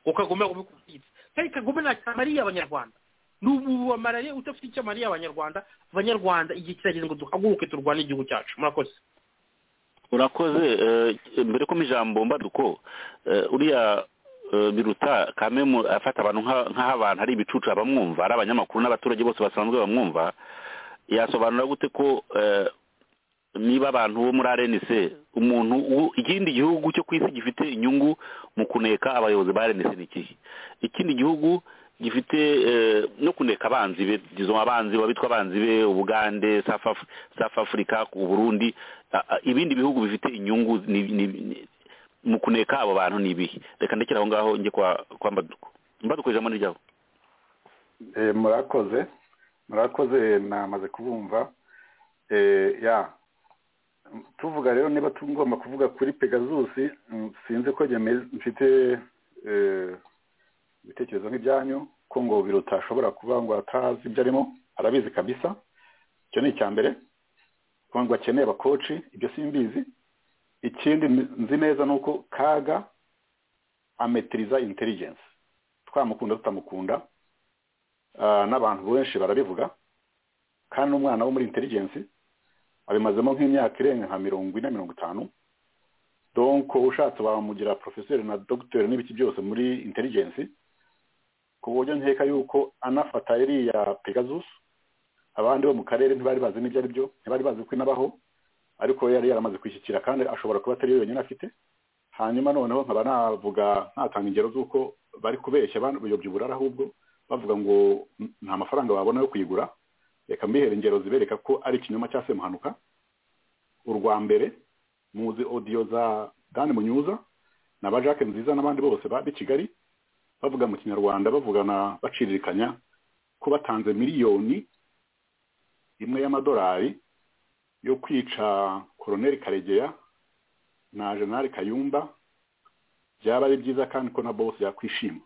ukagoma kubikubwitsa kandi kagome ntacyo amariye abanyarwanda n'ubu amaraye udafite icyo amariye abanyarwanda abanyarwanda igihe kirageze ngo duhaguruke turwane igihugu cyacu murakoze urakoze eh, mbere ko mu ijambo mbaduko eh, uriya eh, biruta kamemu afata abantu nka- nk'aho abantu hari ibicucu abamwumva ari abanyamakuru n'abaturage bose basanzwe bamwumva yasobanura gute ko eh, niba abantu bo muri rnc umuntu u- ikindi gihugu cyo ku isi gifite inyungu mu kuneka abayobozi ba rnc ni ikihe ikindi gihugu gifite eh, no kuneka abanzi be izo abanzi babitwa abanzi be ubugande South Af- South Africa u Burundi a- a- ibindi bihugu bifite inyungu ni- ni- ni- mu kuneka abo bantu ni ibihe reka ndekera aho ngaho njye kwa kwa Mbaduko Mbaduko ijambo ni ryawe Eh, murakoze murakoze namaze kubumva Eh, ya tuvuga rero niba tugomba kuvuga kuri pegazusi mm, sinzi ko njye meze- mfite eh, ibitekerezo nk'ibyanyu ko ngo biruta ashobora kuba ngo atazi ibyo arimo arabizi kabisa icyo ni icya mbere ko ngo akeneye abakoci ibyo simbizi ikindi ni- nzi neza ni uko kaga ametiriza intelligence twamukunda tutamukunda Ah, n'abantu benshi barabivuga kandi umwana wo muri intelligence abimazemo nk'imyaka irenga nka mirongo ine mirongo itanu donc ushatse wamugira professeur na docteur n'ibiki byose muri intelligence ku buryo nkeka yuko anafata iriya pegasus abandi bo mu karere ntibari bazi n'ibyo ari byo ntibari bazi ko inabaho ariko we yari yaramaze kwishyikira kandi ashobora kuba atari yo yonyine afite hanyuma noneho nkaba navuga ntatanga ingero z'uko bari kubeshya bayobya uburara ahubwo bavuga ngo "N- nta mafaranga babona yo kuyigura reka mbihere ingero zibereka ko ari ikinyoma cya semuhanuka urwa mbere muzi odiyo za dani munyuza na ba jacques nziza n'abandi bose bari kigali bavuga mu kinyarwanda bavugana baciririkanya ko batanze miliyoni imwe y'amadolari yo kwica koroneli karegeya na jenali kayumba byaba ari byiza kandi ko na bose yakwishima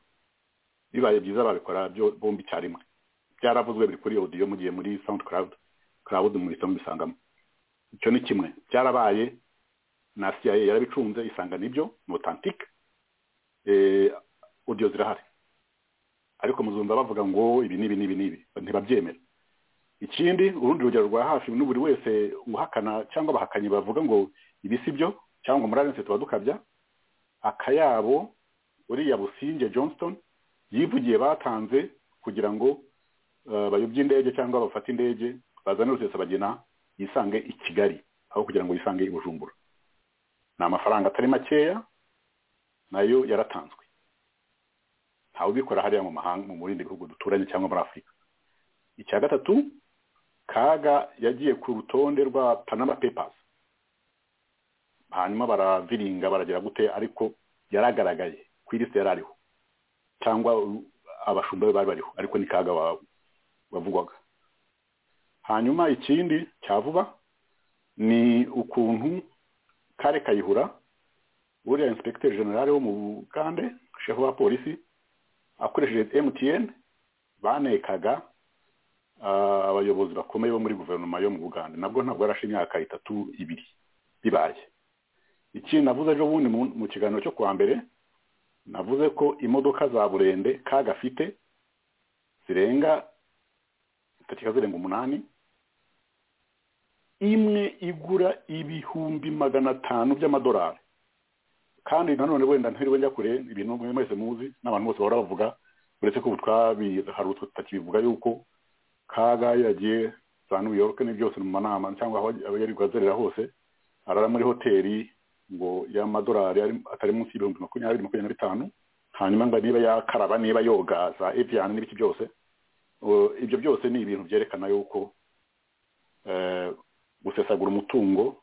bibaye byiza babikora byo- bombi icyarimwe byaravuzwe biri kuri audio mugiye muri sound cloud cloud muhita mubisangamo icyo ni kimwe byarabaye na cia yarabicunze isanga nibyo ni authentique eh, audio zirahari ariko muzumva bavuga ngo ibi n'ibi n'ibi n'ibi ntibabyemera ikindi urundi rugero rwa hafi ni buri wese uhakana cyangwa abahakanyi bavuga ngo ibi si byo cyangwa muri arense tuba dukabya akayabo uriya businge johnston yivugiye batanze kugira ngo eh, bayobye indege cyangwa bafate indege bazane rusesabagina yisange i kigali aho kugira ngo yisange i bujumbura ni amafaranga atari makeya nayo yaratanzwe ntawe ubikora hariya mu mahanga mu bindi bihugu duturanye cyangwa muri afurika icya gatatu kaga yagiye ku rutonde rwa panama papers hanyuma baraviringa baragera gute ariko yaragaragaye ku ilisite yari ariho cyangwa u- abashumba be bari bariho ariko ni kaga wa- wavugwaga hanyuma ikindi cya vuba ni ukuntu kare kayihura uriya inspekiteri generale wo mu bugande shefu wa polisi akoresheje mtn banekaga ah, abayobozi bakomeye bo muri guverinoma yo mu bugande nabwo ntabwo yarashe imyaka itatu ibiri bibaye ikindi navuze ejo bundi mu- mu kiganiro cyo kuwa mbere navuze ko imodoka za burende kagafite zirenga zitakeka zirenga umunani imwe igura ibihumbi magana atanu by'amadolari kandi nanone wenda ntiriwe njya kure ibintu mwe mwese muzi n'abantu bose bahora bavuga uretse ko ubu twabi- hari utwo tutakibivuga yuko kaga yagiye za new york ni byose mu manama cyangwa aho aho yari bwazerera hose arara muri hoteli ngo y'amadolari ari- atari munsi y'ibihumbi makumyabiri makumyabiri na bitanu hanyuma ngo niba yakaraba niba yoga za ebyani n'ibiki byose uh, ibyo byose ni ibintu byerekana yuko eh, gusesagura umutungo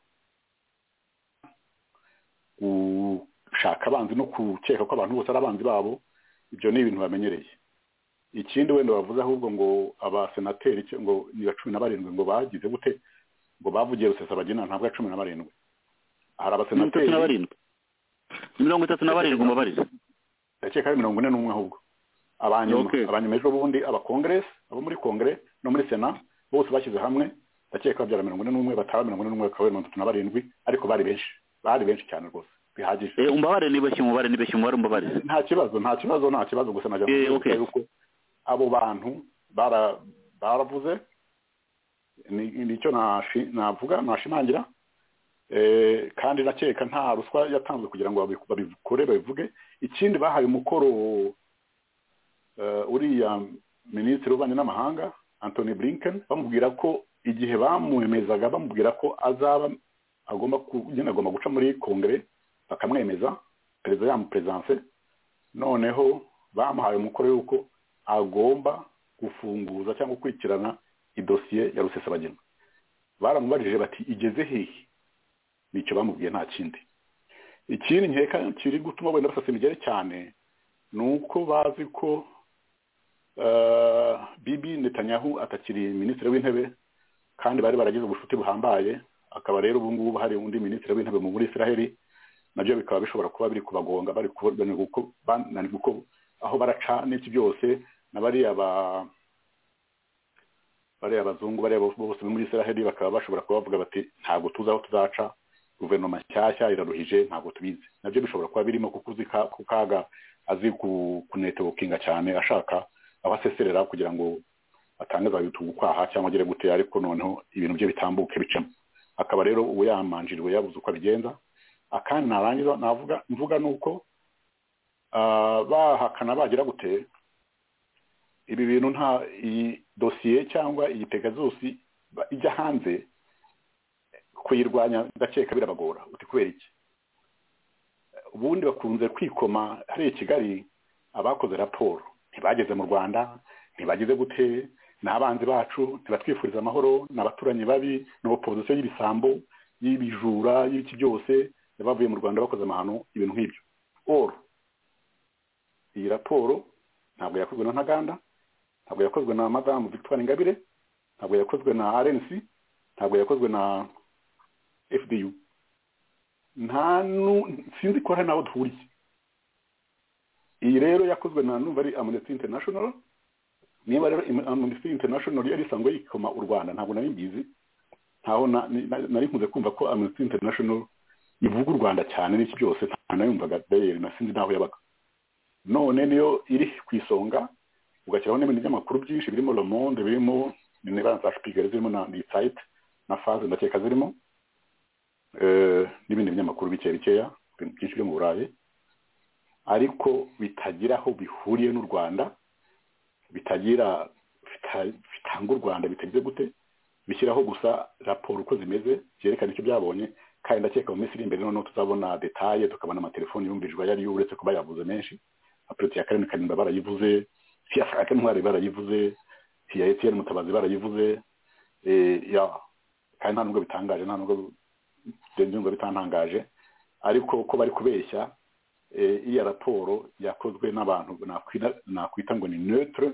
gushaka abanzi no gukeka ko abantu bose ari abanzi babo ibyo ni ibintu bamenyereye ikindi wenda bavuze ahubwo ngo abasenateri cyo- ngo ni ba cumi na barindwi ngo bagize gute ngo bavugiye rusesabagina ntabwo ari cumi na barindwi hari mirongo itatu na abasenateri barindwi mirongo itatu na barindwi umubarize ndakeka ari mirongo ine n'umwe ahubwo abanyuma Okay. abanyuma ejo bundi abakongeresi abo muri kongere no muri sena bose bashyize hamwe ndakeka babyara mirongo ine n'umwe bataba mirongo ine n'umwe bakaba mirongo itatu na barindwi ariko bari benshi bari benshi cyane rwose bihagije Eh, umbabare nibeshye umubare nibeshye umubare umbabare nta kibazo nta kibazo nta kibazo gusa najya Eh, okay. yuko abo bantu bara- baravuze ni- nicyo nashi- navuga nashimangira Eh, kandi nakeka nta ruswa yatanzwe kugira ngo babi- babikore babivuge ikindi bahaye umukoro eh, uriya minisitiri w'ububanyi n'amahanga antoni blinken bamubwira ko igihe bamwemezaga bamubwira ko azaba agomba ku- nyine agomba guca muri kongere bakamwemeza perezida yamuperezidanse noneho bamuhaye umukoro y'uko agomba gufunguza cyangwa gukurikirana idosiye ya rusesabagina baramubajije bati igeze hehe nicyo bamubwiye nta kindi ikindi nkeka kiri gutuma wenda basasa imigere cyane ni uko bazi ko eh, bibi netanyahu atakiri minisitiri w'intebe kandi bari baragize ubucuti buhambaye akaba rero ubu ngubu hari undi minisitiri w'intebe muri israheli nabyo bikaba bishobora kuba biri kubagonga bari kuba- bananirwa uko- bananirwa uko- aho baraca n'iki byose na bariya ba bariya bazungu bariya bo- bose bo muri israheli bakaba bashobora kuba bavuga bati ntabwo tuzi aho tuzaca guverinoma nshyashya iraruhije ntabwo tubizi nabyo bishobora kuba birimo kuko uzi ka- ku kaga azi ku- kunetiwokinga cyane ashaka aho aseserera kugira ngo atange za yutu gukwaha cyangwa agere gute ariko noneho ibintu bye bitambuke bicamo akaba rero ubu yamanjiriwe yabuze uko abigenza akandi narangiza navuga mvuga ni uko ah, bahakana bagira gute ibi bintu nta iyi dosiye cyangwa iyi pegazusi ba- ijya hanze kuyirwanya ndakeka birabagora uti kubera iki ubundi bakunze kwikoma hariya i kigali abakoze raporo ntibageze mu rwanda ntibageze gute ni abanzi bacu ntibatwifuriza amahoro ni abaturanyi babi ni opozisiyo y'ibisambo y'ibijura y'ibiki byose bavuye mu rwanda bakoze amahano ibintu nk'ibyo or iyi raporo ntabwo yakozwe na ntaganda ntabwo yakozwe na madamu victoire ingabire ntabwo yakozwe na rnc ntabwo yakozwe na fdu nta nu- sinzi ko hari n'aho duhuriye iyi rero yakozwe na numva ari amnesty international niba rero Im- amnesty international yari isanzwe yikoma u rwanda ntabwo nari mbizi ntaho na- ni- na- nari nkunze kumva ko amnesty international ivuga u rwanda cyane n'iki byose nta nayumvaga dayeri na sinzi n'aho yabaga none niyo iri ku isonga ugashyiraho n'ibintu by'amakuru byinshi birimo le monde birimo nibanza za shipigari zirimo na lisayite na faze ndakeka zirimo eh, n'ibindi binyamakuru bike bikeya ibintu byinshi byo mu burayi ariko bitagira aho bihuriye n'u rwanda bitagira bita- bitanga u rwanda bitagize gute bishyiraho gusa raporo uko zimeze byerekana icyo byabonye kandi ndakeka mu minsi iri imbere noneho tuzabona detaye tukabona amatelefoni yumvijwe ayo ariyo uretse kuba yavuze menshi apureti ya karindwi karindwi barayivuze iya frank ntwari barayivuze iya etiyeni mutabazi barayivuze eh, ya kandi nta nubwo bitangaje nta nubwo byumva bitantangaje ariko ko bari kubeshya eh, iya raporo yakozwe n'abantu nakwita- nakwita ngo ni neutre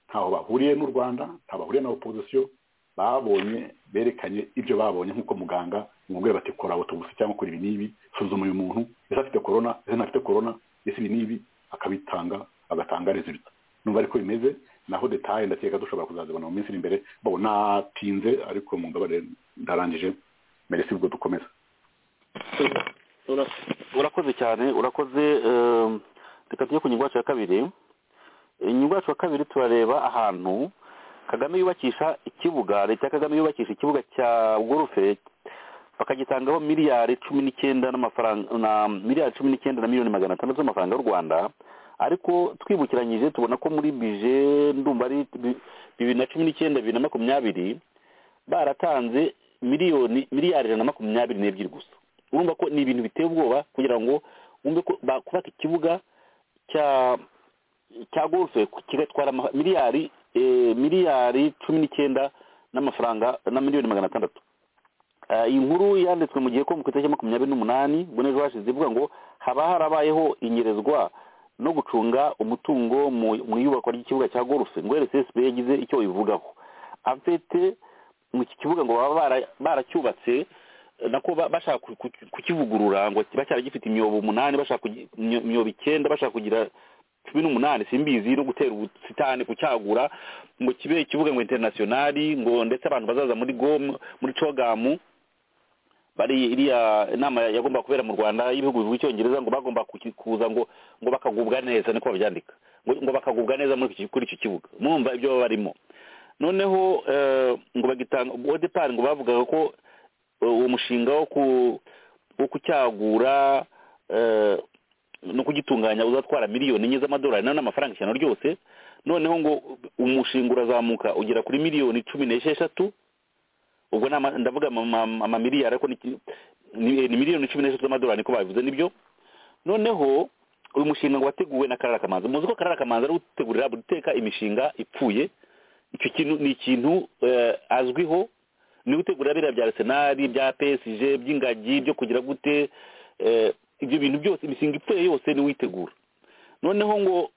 ntaho bahuriye n'u rwanda ntaho bahuriye na opozisiyo babonye berekanye ibyo babonye nk'uko muganga mubwira bati kora autopsy cyangwa kora ibi n'ibi suzuma uyu muntu ese afite corona ese ntafite corona ese ibi n'ibi akabitanga agatanga resulta numva ariko bimeze naho detaye ndakeka dushobora kuzazibona mu minsi iri imbere bo natinze ariko mumbabarire ndarangije meresi ubwo dukomeza urakoze cyane urakoze eh, reka tujye ku ngingo yacu ya kabiri inyungu yacu ya kabiri turareba ahantu kagame yubakisha ikibuga leta ya kagame yubakisha ikibuga cya gorufe bakagitangaho miliyari cumi n'icyenda n'amafaranga na miliyari cumi n'icyenda na miliyoni magana atandatu z'amafaranga y'u rwanda ariko twibukiranyije tubona ko muri bije ndumva ari bi- bibiri na cumi n'icyenda bibiri na makumyabiri baratanze miliyoni miliyari ijana na makumyabiri n'ebyiri gusa urumva ko ni ibintu biteye ubwoba kugira ngo wumve ko bakubaka ikibuga cya cya golfe kigatwara ama- miliyari eh, miliyari cumi n'icyenda n'amafaranga na miliyoni magana atandatu Eh, iyi nkuru yanditswe mu gihe ko mu itariki ya makumyabiri n'umunani ubwo n'ejo hashize ivuga ngo haba harabayeho inyerezwa no gucunga umutungo mu- mu iyubakwa ry'ikibuga cya golfe ngo rssb yagize icyo ivugaho afite mu iki kibuga ngo baba bara- baracyubatse nako ba- bashaka ku- ku- kukivugurura ngo kiba cyaragifite imyobo umunani bashaka kugi- imyo- imyobo icyenda bashaka kugira cumi n'umunani simbizi no gutera ubusitani kucyagura ngo kibe ikibuga ngo interinasiyonari ngo ndetse abantu bazaza muri gom muri cogamu bari iriya inama yagomba kubera mu rwanda y'ibihugu by'icyongereza ngo bagomba kuza ngo ngo bakagubwa neza niko babyandika ngo ngo bakagubwa neza kuri icyo kibuga mwumva ibyo baba barimo noneho ngo bagitanga uwo depari ngo bavugaga ko uwo mushinga wo kucyagura no kugitunganya uzatwara miliyoni enye z'amadolari nayo ni amafaranga ijana ryose noneho ngo umushinga urazamuka ugera kuri miliyoni cumi n'esheshatu ubwo ndavuga amamiliyari ariko ni miliyoni cumi n'eshatu z'amadolari niko babivuze nibyo noneho uyu mushinga ngo wateguwe na karara kamanza muzi ko karara kamanza ari gutegurira buri teka imishinga ipfuye icyo kintu ni ikintu azwiho ni gutegura biriya bya arisenali bya pesije by'ingagi byo kugira gute ibyo bintu byose imishinga ipfuye yose ni witegura noneho ngo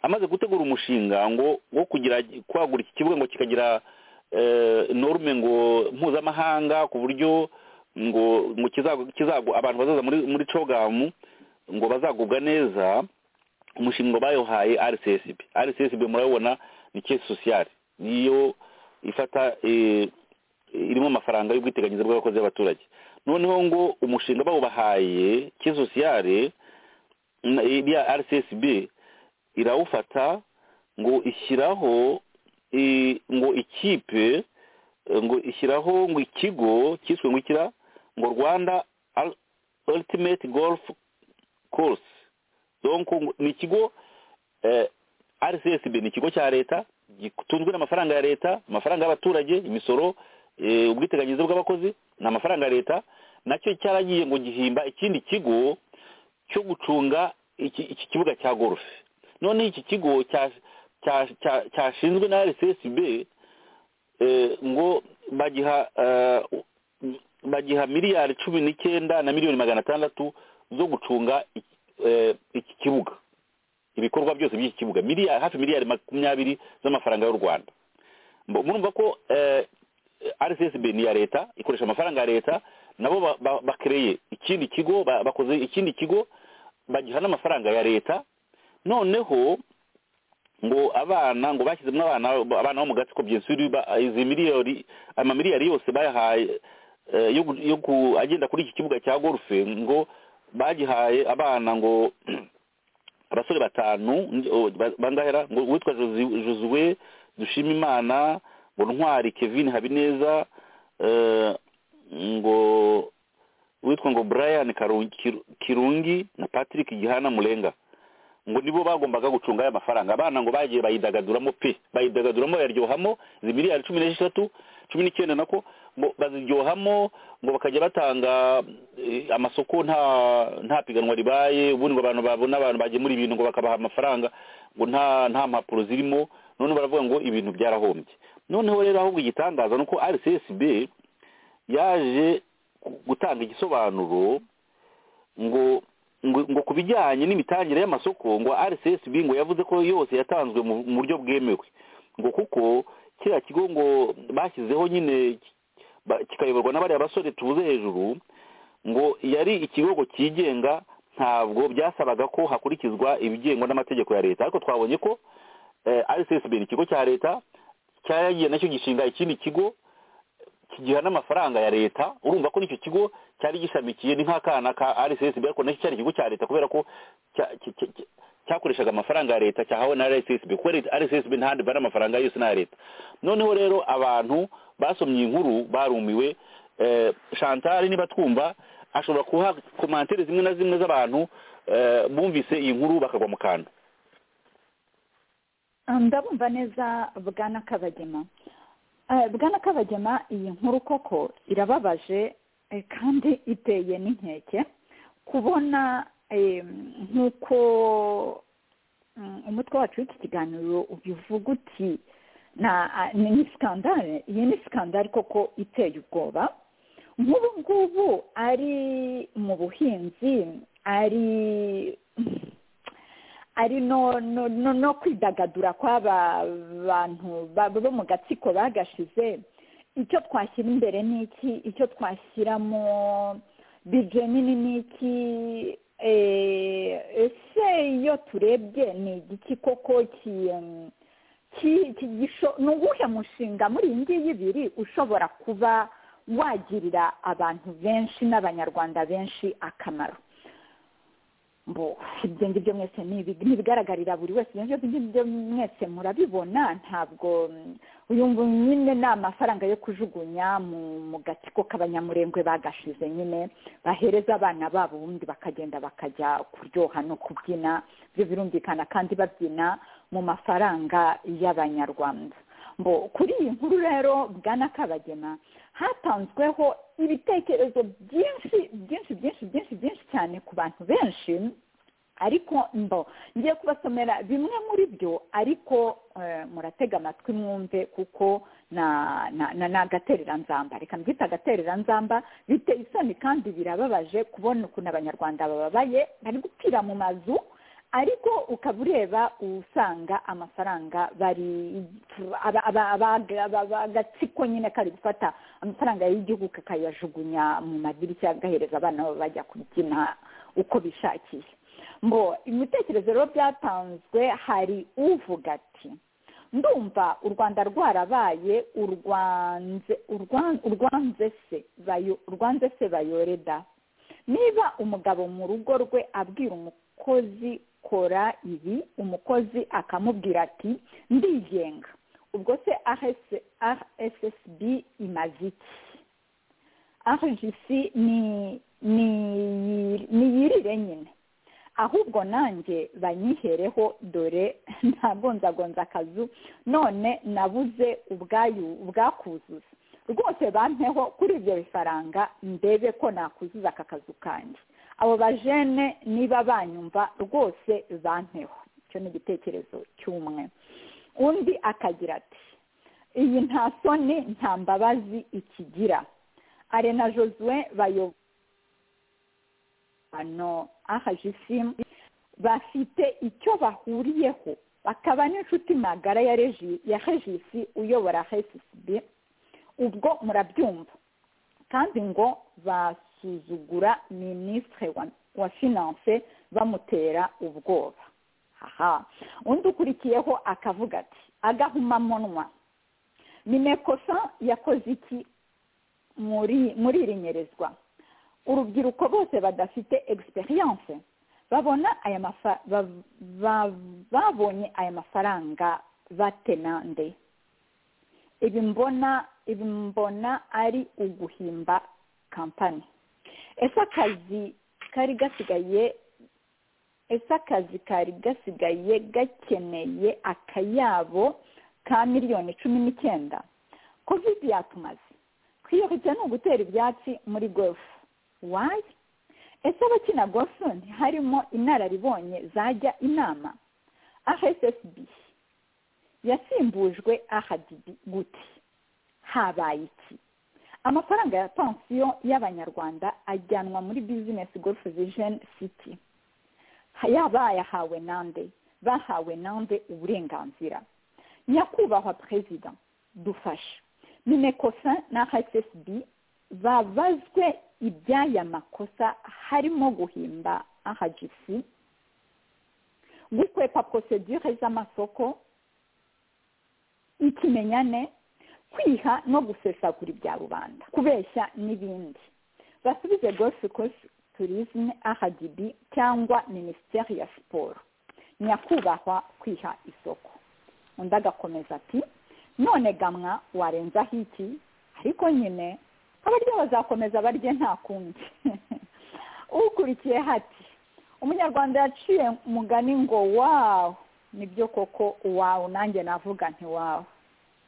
amaze gutegura umushinga ngo wo kugira kwagura iki kibuga ngo kikagira norme ngo mpuzamahanga ku buryo ngo ngo kizago abantu bazaza muri muri cogamu ngo bazagubwa neza umushinga bayohaye rcsb rcsb murabibona ni kesi sosiyale niyo ifata irimo amafaranga y'ubwiteganyirize bw'abakozi b'abaturage noneho ngo umushinga bawubahaye kesi sosiyale iriya rcsb irawufata ngo ishyiraho ngo ikipe ngo ishyiraho ngo ikigo cyiswe ngo ikira ngo rwanda ultimate golf course ni ikigo rcsb ni ikigo cya leta gitunzwe n'amafaranga ya leta amafaranga y'abaturage imisoro ubwiteganyirize bw'abakozi ni amafaranga ya leta nacyo cyaragiye ngo gihimba ikindi kigo cyo gucunga iki kibuga cya golf noneho iki kigo cya cyashinzwe na rcsb ngo bagiha bagiha miliyari cumi n'icyenda na miliyoni magana atandatu zo gucunga iki kibuga ibikorwa byose by'iki kibuga hafi miliyari makumyabiri z'amafaranga y'u rwanda murumva ko rcsb ni iya leta ikoresha amafaranga ya leta nabo bakereye ikindi kigo bakoze ikindi kigo bagiha n'amafaranga ya leta noneho ngo abana ngo bashyizemo abana abana bo mu gatsiko byensuri izi miliyoni amamiliyari yose bayahaye yo agenda kuri iki kibuga cya golfe ngo bagihaye abana ngo abasore batanu bangahera ngo uwitwa josue dushima imana ngo ntwari kevin habineza ngo uwitwa ngo brian kirungi na patrick gihana murenga ngo nibo bagombaga gucunga aya mafaranga abana ngo bagiye bayidagaduramo pe bayidagaduramo bayaryohamo izi miliyari cumi n'esheshatu cumi n'icyenda nako ngo baziryohamo ngo bakajya batanga amasoko nta nta piganwa ribaye ubundi ngo abantu babona abantu bagemura ibintu ngo bakabaha amafaranga ngo nta nta mpapuro zirimo none baravuga ngo ibintu byarahombye noneho rero ahubwo igitangaza ni uko rcsb yaje gutanga igisobanuro ngo ngo ku bijyanye n'imitangire y'amasoko ngo rcsb ngo yavuze ko yose yatanzwe mu buryo bwemewe ngo kuko kiriya kigo ngo bashyizeho nyine kikayoborwa n'abariya basore tubuze hejuru ngo yari ikigo ngo cyigenga ntabwo byasabaga ko hakurikizwa ibigengwa n'amategeko ya leta ariko twabonye ko rcsb ni ikigo cya leta cyaragiye nacyo gishinga ikindi kigo kigira n'amafaranga ya leta urumva ko n'icyo kigo cyari gishamikiye ni nk'akana ka rcsb ariko nacyo cyari ikigo cya leta kubera ko cyakoreshaga amafaranga ya leta cyahawe na rcsb kuko rcsb ntahandi bari amafaranga yose n'aya leta noneho rero abantu basomye inkuru barumiwe chantal niba twumva ashobora kuha komantere zimwe na zimwe z'abantu bumvise iyi nkuru bakagwa mu kantu ndabumva neza bwana kabagema bwana kabagema iyi nkuru koko irababaje kandi iteye n'inkeke kubona nk'uko umutwe wacu w'iki kiganiro ubivuga uti ni sikandare iyi ni sikandare koko iteye ubwoba nk'ubu ngubu ari mu buhinzi ari ari no no no no kwidagadura kw'aba bantu bo mu gatsiko bagashize icyo twashyira imbere ni iki icyo twashyiramo bije nini ni iki ese iyo turebye ni igiki koko ki em, ki- ki- gisho- ni uwuhe mushinga muri iyi ngiyi ibiri ushobora kuba wagirira abantu benshi n'abanyarwanda benshi akamaro mbo ibyo ngibyo mwese ni ibi- n'ibigaragarira buri wese ibyo ngibyo ngibyo mwese murabibona ntabwo mm, uyu ngo nyine ni amafaranga yo kujugunya mu mu gatsiko k'abanyamurengwe bagashize nyine bahereza abana babo ubundi bakagenda bakajya kuryoha no kubyina ibyo birumvikana kandi babyina mu mafaranga y'abanyarwanda mbo kuri iyi nkuru rero bwana kabagema hatanzweho ibitekerezo byinshi byinshi byinshi byinshi byinshi cyane ku bantu benshi ariko mbo ngiye kubasomera bimwe muri byo ariko eh, muratega amatwi mwumve kuko na- na- na- ni agatereranzamba reka mbyita agatereranzamba biteye isoni kandi birababaje kubona ukuntu abanyarwanda bababaye bari gupfira mu mazu ariko ukaba ureba usanga amafaranga bari aba- aba- aba- aba- agatsiko nyine kari gufata amafaranga y'igihugu kakayajugunya mu madirishya agahereza abana babo bajya kubyina uko bishakiye ngo ibitekerezo rero byatanzwe hari uvuga ati ndumva u rwanda rwarabaye urwanze urwan- urwanze se bayo- urwanze se bayore da niba umugabo mu rugo rwe abwira umukozi kora ibi umukozi akamubwira ati ndigenga ubwo se RS- rssb imaze iki arigisi ni ni niyirire nyine ahubwo nanjye banyihereho dore ntagonzagonza akazu none nabuze ubwayu ubwakuzuza rwose bampeho kuri ibyo bifaranga ndebe ko nakuzuza aka kazu kanjye abo bajene niba banyumva rwose bampeho icyo ni igitekerezo cy'umwe undi akagira ati iyi nta soni nta mbabazi ikigira arena josue bayo hano ahajisimu bafite icyo bahuriyeho bakaba n'inshuti magara ya regi ya hegisi uyobora hesisibi ubwo murabyumva kandi ngo basuzugura minisitiri wa- wa finanse bamutera ubwoba aha undi ukurikiyeho akavuga ati agahumamunwa minekosa yakoze iki muri muri iri nyerezwa urubyiruko bose badafite egisperiyanse babona aya mafa- ba- ba- babonye aya mafaranga batenande ibi mbona ibi mbona ari uguhimba kampani ese akazi kari gasigaye ese akazi kari gasigaye gakeneye akayabo ka miliyoni cumi n'icyenda kovide yatumaze kwiyoroshya ni ugutera ibyatsi muri gofu wayi ese abakina gofu ntiharimo inararibonye zajya inama ahsb yasimbujwe ahadibi gute habaye iki amafaranga ya pansiyo y'abanyarwanda ajyanwa muri bizinesi gofu vision city yabayahawe nande bahawe nande uburenganzira nyakubahwa perezida dufashe minekosa na hssb babazwe iby'aya makosa harimo guhimba ahagisi gukwepa prosedure z'amasoko ikimenyane kwiha no gusesagura ibya rubanda kubeshya n'ibindi basubize golf course tourism ahagb cyangwa minisiteri ya siporo nyakubahwa kwiha isoko undi agakomeza ati none gamwa warenzaho iki ariko nyine abaryo bazakomeza barye nta kundi ukurikiye hati umunyarwanda yaciye umugani ngo wawu nibyo koko wawu nanjye navuga nti wawu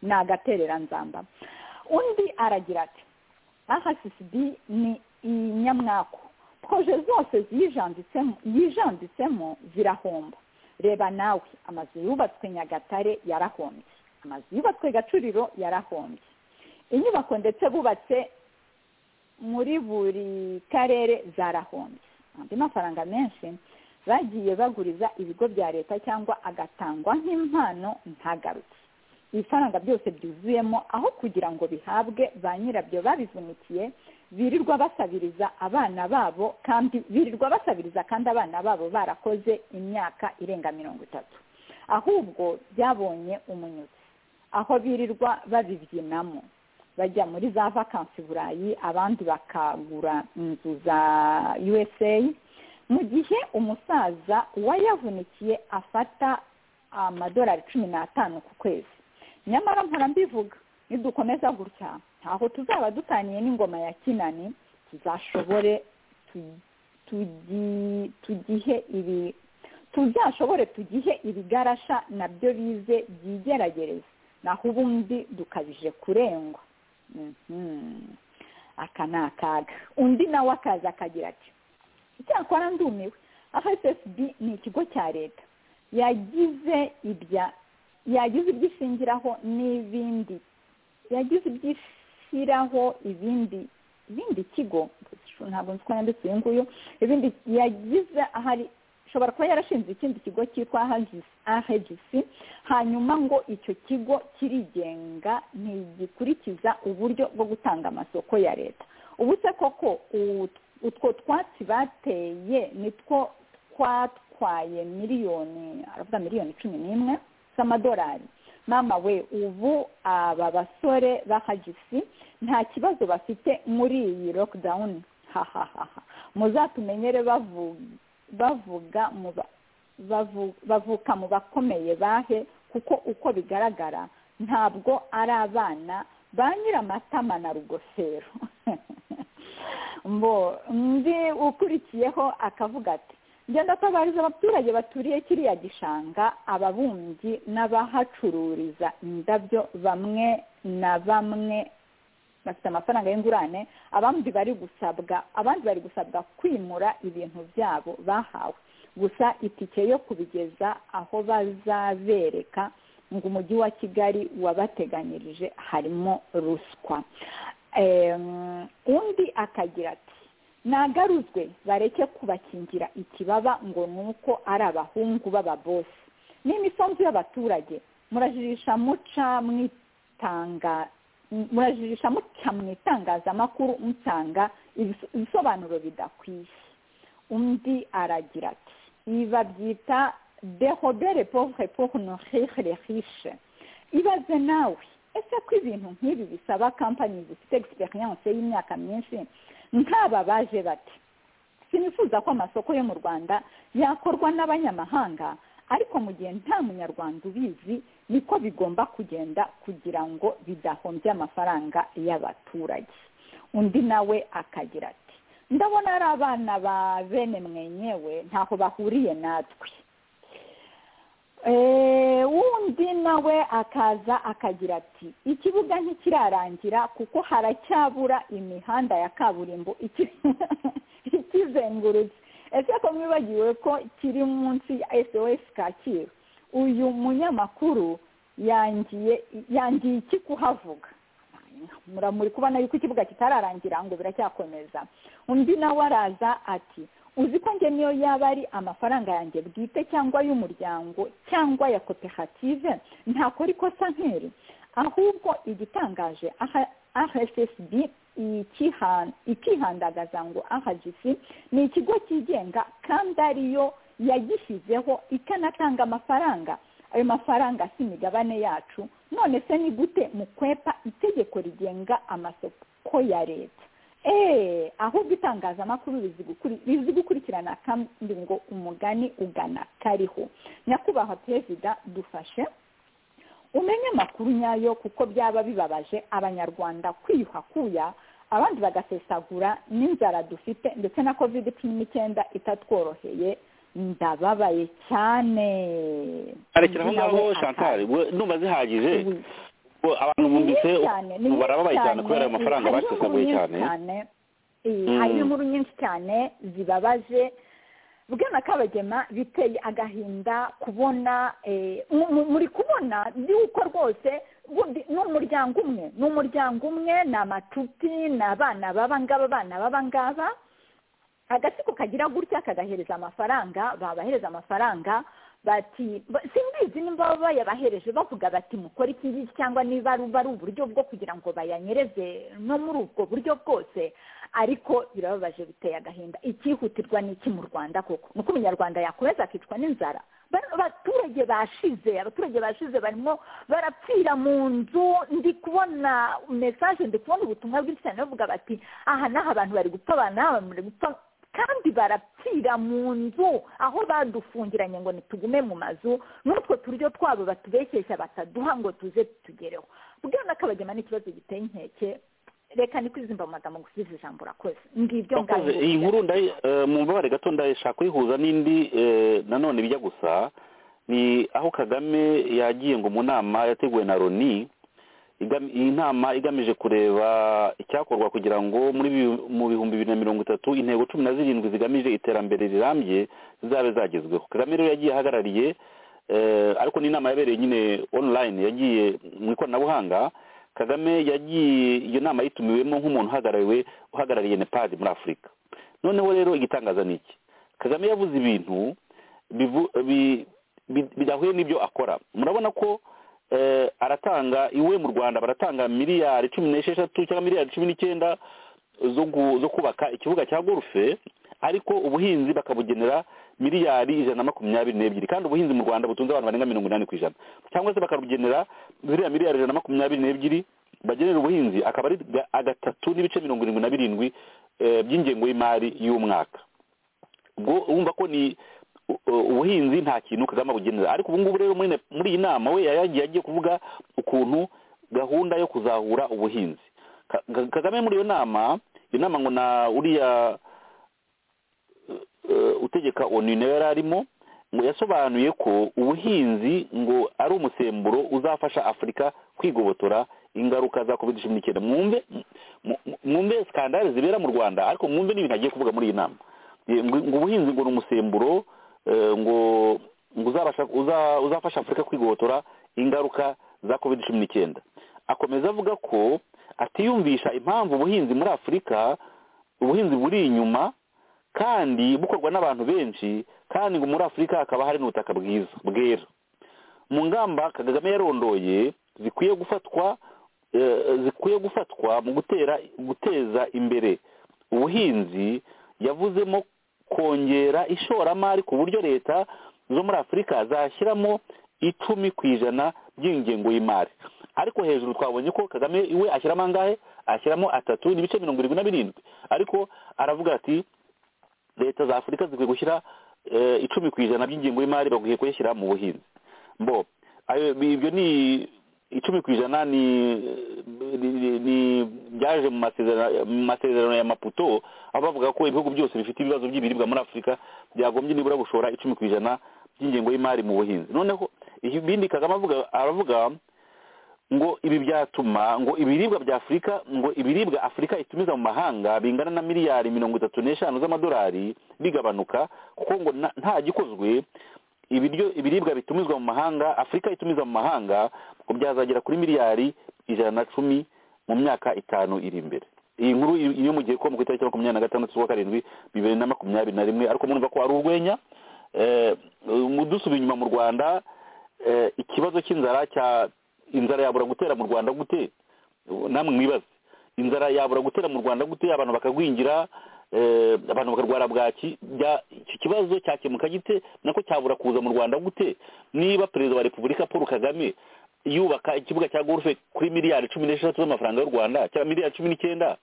ni agatereranzamba undi aragira ati rssb ni inyamwaku proje zose ziyijanditsemo yijanditsemo zirahomba reba nawe amazu yubatswe nyagatare yarahombye amazu yubatswe gacuriro yarahombye inyubako ndetse bubatse muri buri karere zarahombye andi mafaranga menshi bagiye baguriza ibigo bya leta cyangwa agatangwa nk'impano ntagaruke ibifaranga byose byuzuyemo aho kugira ngo bihabwe ba nyirabyo babivunikiye birirwa basabiriza abana babo kandi birirwa basabiriza kandi abana babo barakoze imyaka irenga mirongo itatu ahubwo byabonye umunyutsi aho birirwa babibyinamo bajya muri za vakansi burayi abandi bakagura inzu za usa mu gihe umusaza wayavunikiye afata amadolari cumi n'atanu ku kwezi nyamara mpora mbivuga nidukomeza gutya ntaho tuzaba dutaniye n'ingoma ya kinani tuzashobore tugihe ibi tuzashobore tugihe ibigarasha nabyo bize byigeragereza naho ubundi dukabije kurengwa aka ni akaga undi nawe akaza akagira ati icyakora ndumiwe fsb ni ikigo cya leta yagize ibya yagize ibyo ishingiraho n'ibindi yagize ibyo ishyiraho ibindi ibindi kigo ntabwo nzi ko yanditse uyu nguyu ibindi yagize ahari ishobora kuba yarashinze ikindi kigo cyitwa ahegisi hanyuma ngo icyo kigo kirigenga ntigikurikiza uburyo bwo gutanga amasoko ya leta ubu se koko utwo twatsi bateye nitwo twatwaye miliyoni aravuga miliyoni cumi n'imwe z'amadolari mama we ubu aba basore ba hagisi nta kibazo bafite muri iyi lockdown hahahaha muzatumenyere bavuga bavuka mu bakomeye bahe kuko uko bigaragara ntabwo ari abana ba nyiramatama na rugofero mbo undi ukurikiyeho akavuga ati genda atabariza abaturage baturiye kiriya gishanga ababumbyi n'abahacururiza indabyo bamwe na bamwe bafite amafaranga y'ingurane abandi bari gusabwa abandi bari gusabwa kwimura ibintu byabo bahawe gusa itike yo kubigeza aho bazabereka ngo umujyi wa kigali wabateganyirije harimo ruswa undi akagira ati nagaruzwe bareke kubakingira ikibaba ngo ni uko ari abahungu b'ababosi n'imisanzu y'abaturage murajirisha muca mu itangazamakuru mutanga ibisobanuro bidakwiye undi aragira ati ibi babyita dehobere povure pohunohere hishe ibaze nawe ese ko ibintu nk'ibi bisaba kampani zifite egisperiyanse y'imyaka myinshi nk'aba baje bati sinifuza ko amasoko yo mu rwanda yakorwa n'abanyamahanga ariko mu gihe nta munyarwanda ubizi niko bigomba kugenda kugira ngo bidahombye amafaranga y'abaturage undi nawe akagira ati ndabona ari abana ba bene mwenyewe ntaho bahuriye natwe wundi nawe akaza akagira ati ikibuga ntikirarangira kuko haracyabura imihanda ya kaburimbo ikizengurutse ese ko mwibagiwe ko kiri munsi ya sos kacyiru uyu munyamakuru yangiye iki kuhavuga muri kubona yuko ikibuga kitararangira ngo biracyakomeza undi nawe araza ati uzi ko njye niyo yaba ari amafaranga yanjye bwite cyangwa y'umuryango cyangwa ya koperative ntakora ikosa nk'iri ahubwo igitangaje rssb ikihandagaza ngo ahagisi ni ikigo cyigenga kandi ariyo yagishyizeho ikanatanga amafaranga ayo mafaranga si imigabane yacu none se ni gute mu kwepa itegeko rigenga amasoko ya leta eee ahubwo itangazamakuru rizi gukurikirana kandi ngo umugani ugana kariho nyakubahwa perezida dufashe umenye amakuru nyayo kuko byaba bibabaje abanyarwanda kwiyuhakuya abandi bagasesagura n'inzara dufite ndetse na covid cumi n'icyenda itatworoheye ndababaye cyane arekera aho ngaho chantal numva zihagije abantu bumvise barababaye cyane kubera ayo mafaranga bakisaguye cyane harimo inkuru nyinshi cyane zibabaje bwana kabagema biteye agahinda kubona muri kubona yuko rwose ni umuryango umwe ni umuryango umwe ni amacuti ni abana b'abangaba abana b'abangaba agatsiko kagira gutya kagahereza amafaranga babahereza amafaranga bati ba- simbizi nimba baba bayabahereje bavuga bati mukore iki ngiki cyangwa niba ari ari uburyo bwo kugira ngo bayanyereze no muri ubwo buryo bwose ariko birababaje biteye agahinda icyihutirwa ni iki mu rwanda koko ni uko umunyarwanda yakomeza akicwa n'inzara Ba- abaturage bashize abaturage bashize barimo barapfira mu nzu ndi kubona mesaje ndi kubona ubutumwa bwinshi cyane bavuga bati aha n'aha abantu bari gupfa aba n'aha abantu bari gupfa kandi barapfira mu nzu aho badufungiranye ngo ntitugume mu mazu n'utwo turyo twabo batubeshyeshya bataduha ngo tuze tugereho bwana n'akabagema ni ikibazo giteye inkeke reka ni kwizimba mu magambo gusubiza ijambo urakoze ngibyo Murakoze. iyi ngabyo nkuru ndayi- eh, mu mbabare gato ndashaka kuyihuza n'indi eh, nanone bijya gusa ni aho kagame yagiye ngo mu nama yateguwe na loni igam- iyi nama igamije kureba icyakorwa kugira ngo muri bi- mu bihumbi bibiri na mirongo itatu intego cumi na zirindwi zigamije iterambere rirambye zizabe zagezweho kagame rero yagiye ahagarariye eh, ariko ni inama yabereye nyine online yagiye mu ikoranabuhanga kagame yagiye iyo nama yitumiwemo nk'umuntu uhagarariwe uhagarariye nepadi muri afurika noneho rero igitangaza ni iki kagame yavuze ibintu bivu- bi- bi- bidahuye n'ibyo akora murabona ko eh, aratanga iwe mu rwanda baratanga miliyari cumi n'esheshatu cyangwa miliyari cumi n'icyenda zo gu- zo kubaka ikibuga cya gorufe ariko ubuhinzi bakabugenera miliyari ijana na makumyabiri n'ebyiri kandi ubuhinzi mu rwanda butunze abantu barenga mirongo inani ku ijana cyangwa se bakabugenera ziriya miliyari ijana na makumyabiri n'ebyiri bagenera ubuhinzi akaba ari ga- agatatu n'ibice mirongo irindwi na birindwi eh, by'ingengo y'imari y'umwaka ubwo wumva ko ni u- u- ubuhinzi nta kintu kagame abugenera ariko ubu ngubu rero muri ne- muri iyi nama we yagiye agiye kuvuga ukuntu gahunda yo kuzahura ubuhinzi Ka- Ka- kagame muri iyo nama iyo nama ngo na uriya eh, utegeka onu nawe yari arimo ngo yasobanuye ko ubuhinzi ngo ari umusemburo uzafasha afurika kwigobotora ingaruka za covid cumi n'icyenda mwumve mu- mu- mwumve skandale zibera mu rwanda ariko mwumve n'ibintu agiye kuvuga muri iyi nama Eh, ngo ngo ubuhinzi ngo ni umusemburo eh, ngo ngo uzabasha uza- uzafasha afurika kwigobotora ingaruka za covid cumi n'icyenda akomeza avuga ko atiyumvisha impamvu ubuhinzi muri afurika ubuhinzi buri inyuma kandi bukorwa n'abantu benshi kandi ngo muri afurika hakaba hari n'ubutaka bwiza bwera mu ngamba kagame yarondoye zikwiye gufatwa eh, zikwiye gufatwa mu gutera guteza imbere ubuhinzi yavuzemo kongera ishoramari ku buryo leta zo muri afurika zashyiramo icumi ku ijana by'ingengo y'imari ariko hejuru twabonye ko kagame iwe ashyiramo angahe ashyiramo atatu n'ibice mirongo irindwi na birindwi ariko aravuga ati leta za afurika zikwiye gushyira eh, icumi ku ijana by'ingengo y'imari bakwiye kuyishyira mu buhinzi mbo ayo- ibyo ni icumi ku ijana ni ni- ni- ni- byaje mu masezerano- mu masezerano ya maputo aho bavuga ko ibihugu byose bifite ibibazo by'ibiribwa muri afurika byagombye nibura gushora icumi ku ijana by'ingengo y'imari mu buhinzi noneho ibindi kagame avuga- aravuga ngo ibi byatuma ngo ibiribwa bya afurika ngo ibiribwa afurika itumiza mu mahanga bingana na miliyari mirongo itatu n'eshanu z'amadolari bigabanuka kuko ngo na- nta gikozwe ibiryo ibiribwa bitumizwa mu mahanga afurika itumiza mu mahanga ngo byazagera kuri miliyari ijana na cumi mu myaka itanu iri imbere iyi nkuru iyo iyo mugiye ko ku itariki makumyabiri na gatandatu z'ukwa karindwi bibiri na makumyabiri na rimwe ariko murumva ko ari urwenya Eh, mu- dusubiye inyuma mu rwanda eh, ikibazo cy'inzara cya inzara yabura gutera mu rwanda gute namwe mwibaze inzara yabura gutera mu rwanda gute abantu bakagwingira eh, abantu bakarwara bwaki bya- iki kibazo cyakemuka gite nako cyabura kuza mu rwanda gute niba perezida wa repubulika paul kagame yubaka ikibuga cya gorufe kuri miliyari cumi n'eshatu z'amafaranga y'u rwanda cyangwa miliyari cumi n'icyenda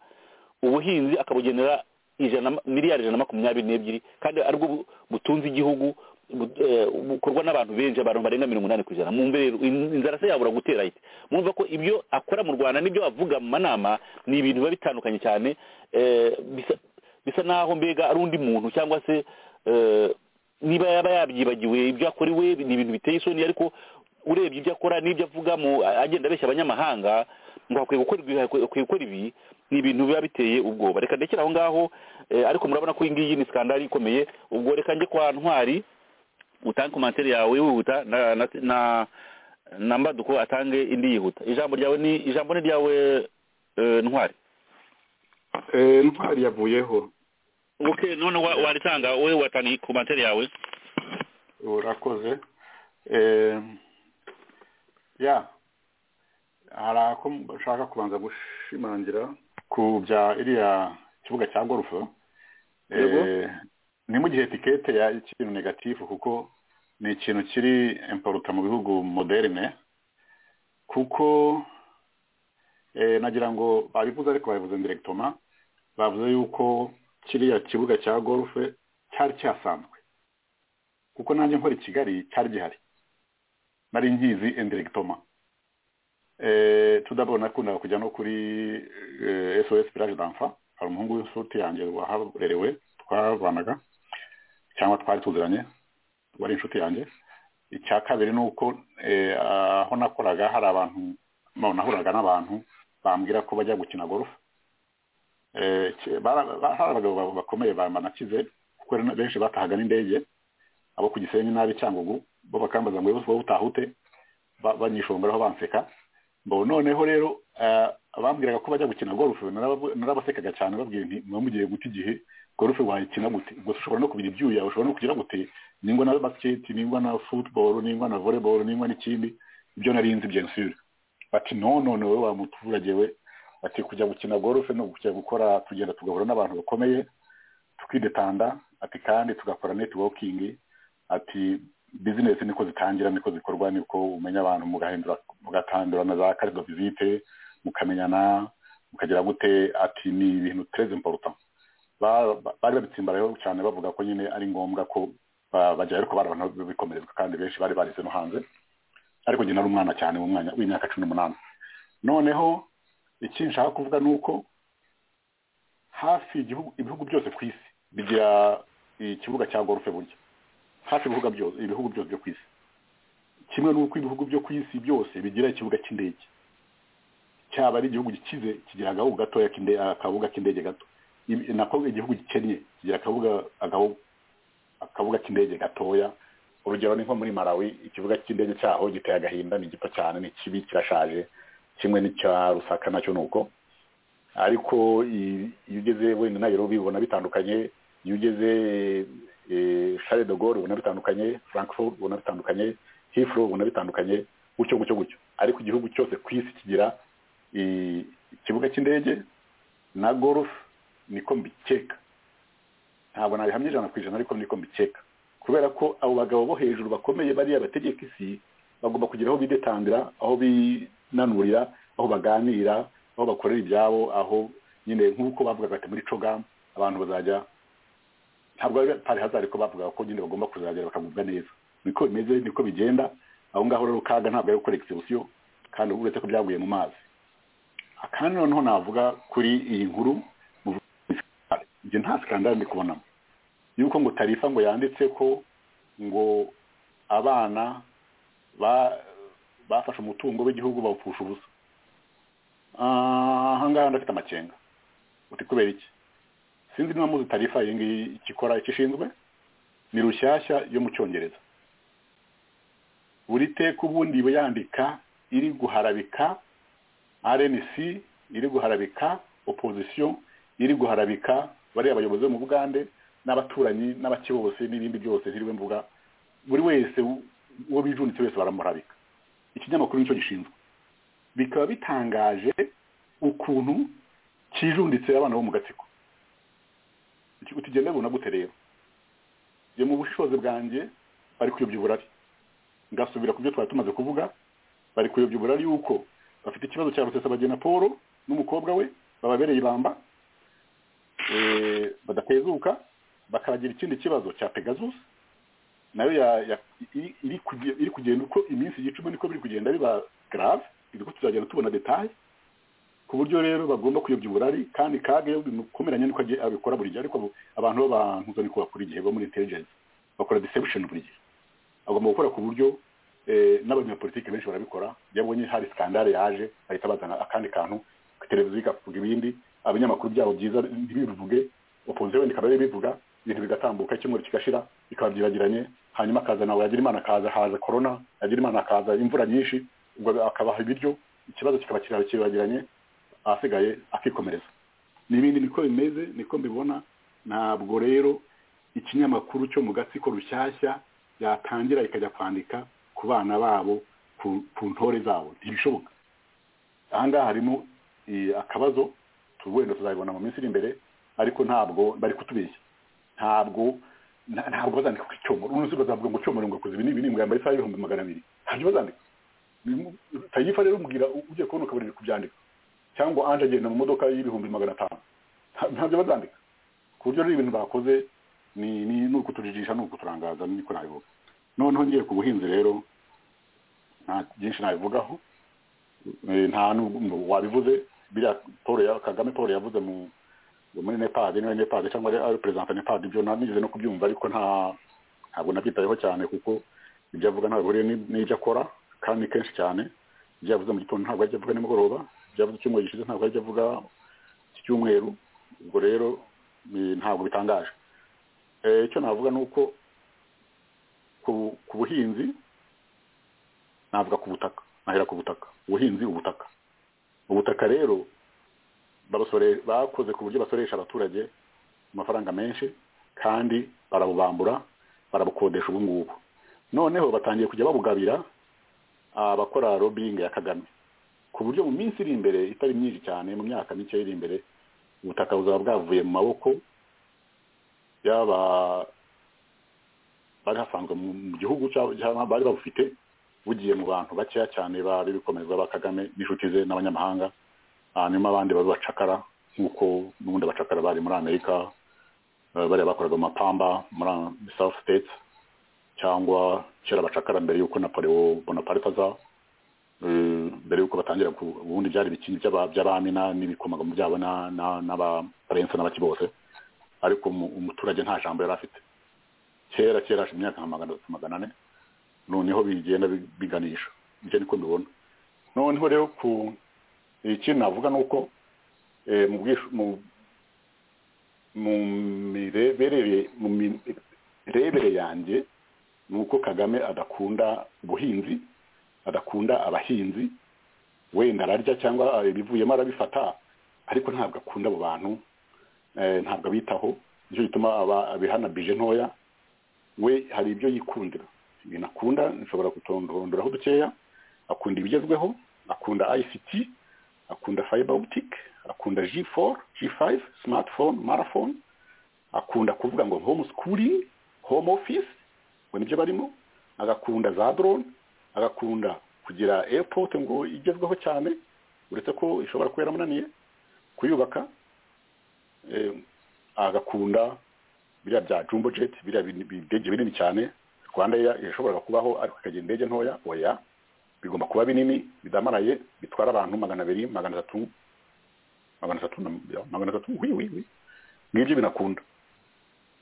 ubuhinzi akabugenera ijana miliyari ijana na makumyabiri n'ebyiri kandi aribwo bu- butunze igihugu bu- eh, bukorwa n'abantu benshi abantu barenga mirongo inani ku ijana mwumve rero in- inzara se yabura gutera ite mwumva ko ibyo akora mu rwanda n'ibyo avuga mu manama ni ibintu biba bitandukanye cyane eh, bisa- bisa naho mbega ari undi muntu cyangwa se eh, niba yaba yabyibagiwe ibyo akorewe ni ibintu biteye isoni ariko urebye ibyo akora n'ibyo avuga mu agenda abeshya abanyamahanga ngo hakwiye gukora ibi hakwiye gukora ibi ni ibintu biba biteye ubwoba reka ndekere aho ngaho eh, ariko murabona ko iyi ngiyi ni skandali ikomeye ubwo reka njye kwa ntwari utange komantere yawe wihuta na na na na mbaduko atange indi yihuta ijambo ryawe ni ijambo ni ryawe eh, ntwari Eh, ntwari yavuyeho okay none wa- waritanga wowe watanga komantere yawe urakoze Eh, ya hari ako ushaka kubanza gushimangira ku bya iriya kibuga cya gorufe Eh, Yego. ni mu gihe tikete ya ikintu negatifu kuko ni ikintu kiri imporuta mu bihugu moderne kuko eh, nagira ngo babivuze ariko babivuze ndiregitoma bavuze yuko kiriya kibuga cya gorufe cyari cyasanzwe kuko nanjye nkora i kigali cyari gihari nari ngizi indiregitoma tudabona nakunda kujya no kuri eh, sos village d'enfa hari umuhungu w'inshuti yanjye waharerewe twabanaga cyangwa twari tuziranye wari inshuti yanjye icya kabiri ni uko eh, aho nakoraga hari abantu no, nahuraga n'abantu bambwira ko bajya gukina golf Eh, ki- bara- ba- hari abagabo ba- bakomeye ba- banakize kuko hari na- benshi batahaga n'indege abo ku gisenyi n'abi cyangugu bo bakambaza ngo wowe utahute ba- banyishongeraho banseka bo noneho rero eh, abambwiraga ko bajya gukina golf naraba- narabasekaga cyane babwiye nti muba mugiye guta igihe golf wayikina gute ubwo se ushobora no kubira ibyuya ushobora no kugira gute ningwa na basket ningwa na football ningwa na volleyball ningwa n'ikindi ibyo nari nzi bien sûr bati no no no wowe wa muturage we ati kujya gukina golf no kujya gukora tugenda tugahura n'abantu bakomeye tukidetanda ati kandi tugakora networking ati business niko zitangira niko zikorwa niko umenya abantu mugahindura mugatandura na za carte de visite mukamenyana mukagira gute ati ni ibintu très important Ba- ba- bari babitsimbarayeho cyane bavuga ko nyine ari ngombwa ko ba- bajyayo ariko bari abantu bikomerezwa kandi benshi bari barize no hanze ariko njye nari umwana cyane mu mwanya w'imyaka cumi n'umunani noneho iki nshaka kuvuga ni uko hafi igihugu- ibihugu byose ku isi bigira ikibuga cya gorufe burya hafi ibihugu byose ibihugu byose byo ku isi kimwe n'uko ibihugu byo ku isi byose bigira ikibuga cy'indege cyaba ari igihugu gikize kigira agahugu gatoya k'inde- akabuga k'indege gato Ibi- nako igihugu gikennye kigira akabuga agahu- akabuga k'indege gatoya urugero ni nko muri malawi ikibuga cy'indege cyaho giteye agahinda ni gito cyane ni kibi kirashaje kimwe n'icya rusaka nacyo ni uko ariko i- iyo ugeze wenda nayirobi ubona bitandukanye iyo ugeze eh, Charles de Gaulle ubona bitandukanye Frankfurt ubona bitandukanye Heathrow ubona bitandukanye gutyo gutyo gutyo ariko igihugu cyose ku isi kigira i- ikibuga cy'indege na golf niko mbikeka ntabwo nabihamya ijana ku ijana ariko niko mbikeka kubera ko abo bagabo bo hejuru bakomeye bariya bategeka isi bagomba kugira aho bidetangira aho binanurira aho baganira aho bakorera ibyabo aho nyine nk'uko bavugaga ati muri cogam abantu bazajya ntabwo ari pari hazari ko bavugaga ko nyine bagomba kuzagera bakagubwa neza niko bimeze niko bigenda aho ngaho rero kaga ntabwo ari gukora egisebusiyo kandi uretse ko byaguye mu mazi kandi noneho navuga kuri iyi nkuru ibyo nta sikandari ndi kubonamo yuko ngo tarifa ngo yanditse ko ngo abana ba- bafashe umutungo w'igihugu bawupfusha ubusa Ah, ahangaha ndafite amakenga uti kubera iki sinzi niba muzi tarifa iyi ngiyi icyo ikora icyo ishinzwe ni rushyashya yo mu cyongereza buri teka ubundi iba yandika iri guharabika rnc iri guharabika opposition iri guharabika bariya bayobozi bo mu bugande n'abaturanyi n'abaki bose n'ibindi byose ntiriwe mvuga buri wese u- uwo bijunitse wese baramuharabika ikinyamakuru nicyo gishinzwe bikaba bitangaje ukuntu kijunditse abana bo mu gatsiko Uti- utigenda bibona gute rero njye mu bushobozi bwanjye bari kuyobya uburari ngasubira ku byo twari tumaze kuvuga bari kuyobya uburari yuko bafite ikibazo cya rusesabagina paul n'umukobwa we bababereye ibamba eh, badatezuka bakabagira ikindi kibazo cya pegasus nayo ya- ya- iri- iri kuge- iri kugenda uko iminsi igicuma niko biri kugenda biba grave ko tuzagenda tubona detaye ku buryo rero bagomba kuyobya uburari kandi kaga iyo bimukomeranye niko agiye abikora buri gihe ariko abantu b'abantu niko bakora igihe bo muri intelligence bakora deception buri gihe agomba gukora ku buryo eh, n'abanyapolitiki benshi barabikora iyo abonye hari skandale yaje bahita bazana akandi kantu ku televiziyo ikavuga ibindi abanyamakuru byabo byiza ntibibivuge opposition wenda ikaba bivuga ibintu bigatambuka icyumweru kigashira bikaba byiragiranye hanyuma akaza nawe yagira imana akaza haza corona yagira imana akaza imvura nyinshi ubwo akabaha ibiryo ikibazo kikaba kiragiranye ahasigaye akikomereza n'ibindi niko bimeze niko mbibona ntabwo rero ikinyamakuru cyo mu gatsiko rushyashya yatangira ikajya kwandika ku bana babo ku ntore zabo ntibishoboka aha ngaha harimo akabazo wenda tuzabibona mu minsi iri imbere ariko ntabwo bari kutubeshya ntabwo ntabwo bazandika ku icyomoro ubu ngubu bazavuga ngo cyomoro ngo akoze ibi n'ibi ngo yambaye isaha y'ibihumbi magana abiri ntabyo bazandika tayifa rero umubwira ugiye kubona ukabona kubyandika cyangwa anje agenda mu modoka y'ibihumbi magana atanu ntabyo bazandika ku buryo rero ibintu bakoze ni ukutujijisha ni ukuturangaza niko nabivuga noneho ngiye ku buhinzi rero nta byinshi nabivugaho nta wabivuze biriya paul kagame paul yavuze mu muri nepadi niba nepadi cyangwa ari perezida nepadi ibyo nigeze no kubyumva ariko nta ntabwo nabyitayeho cyane kuko ibyo avuga ntabwo bihuriye n'ibyo akora kandi kenshi cyane ibyo yavuze mu gitondo ntabwo ajya avuga nimugoroba ibyo yavuze icyumweru gishize ntabwo ajya avuga iki cyumweru ubwo rero ntabwo bitangaje icyo navuga ni uko ku buhinzi navuga ku butaka nahera ku butaka ubuhinzi ubutaka ubutaka rero bakoze ku buryo basoresha abaturage amafaranga menshi kandi barabubambura barabukodesha ubu ngubu noneho batangiye kujya babugabira abakora robingi ya kagame ku buryo mu minsi iri imbere itari myinshi cyane mu myaka mike iri imbere ubutaka buzaba bwavuye mu maboko yaba bari hasanzwe mu gihugu cyangwa bari babufite bugiye mu bantu bakeya cyane bari bikomezwa ba kagame n'inshuti ze n'abanyamahanga hanyuma abandi bari bacakara nk'uko n'ubundi abacakara bari muri amerika bariya bakoraga mu mapamba muri south states cyangwa kera abacakara mbere y'uko napoleon bonaparte aza mbere y'uko batangira ubundi byari ibikingi by'abami n'ibikomagamo byabo n'abarensa n'abaki bose ariko umuturage nta jambo yari afite kera kera hashize imyaka nka magana atatu magana ane noneho bigenda biganisha ibyo niko mbibona noneho rero ku ikindi navuga ni uko mu mirebere yanjye ni uko kagame adakunda ubuhinzi adakunda abahinzi wenda ararya cyangwa ibivuyemo arabifata ariko ntabwo akunda abo bantu ntabwo abitaho nicyo gituma abihanabije ntoya we hari ibyo yikundira ibintu akunda nshobora kutondorondoraho dukeya akunda ibigezweho akunda ICT akunda fiber optic akunda G4 G5 smartphone marathon akunda kuvuga ngo home schooling home office ngo nibyo barimo agakunda za drone agakunda kugira airport ngo igezweho cyane uretse ko ishobora kuba yaramunaniye kuyubaka agakunda biriya bya jumbo jet biriya bidege binini cyane rwanda yashoboraga kubaho ariko ikagira indege ntoya oya bigomba kuba binini bidamaraye bitwara abantu magana abiri magana atatu magana atatu magana atatu wiwiwi ngibyo binakunda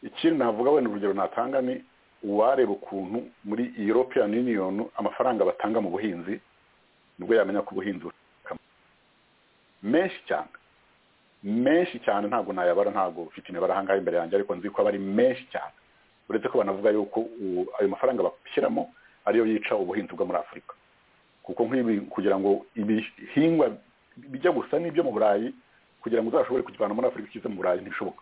ikindi navuga wenda urugero natanga ni uwareba ukuntu muri european union amafaranga batanga mu buhinzi nibwo yamenya ko ubuhinzi menshi cyane menshi cyane ntabwo nayabara ntabwo mfite imibare ahangaha imbere yanjye ariko nzi ko aba ari menshi cyane uretse ko banavuga yuko ayo mafaranga bashyiramo ariyo yica ubuhinzi bwo muri afurika kuko nk'ibi kugira ngo ibihingwa bijya gusa n'ibyo mu burayi kugira ngo uzashobore kukivana muri afurika ukize mu burayi ntibishoboka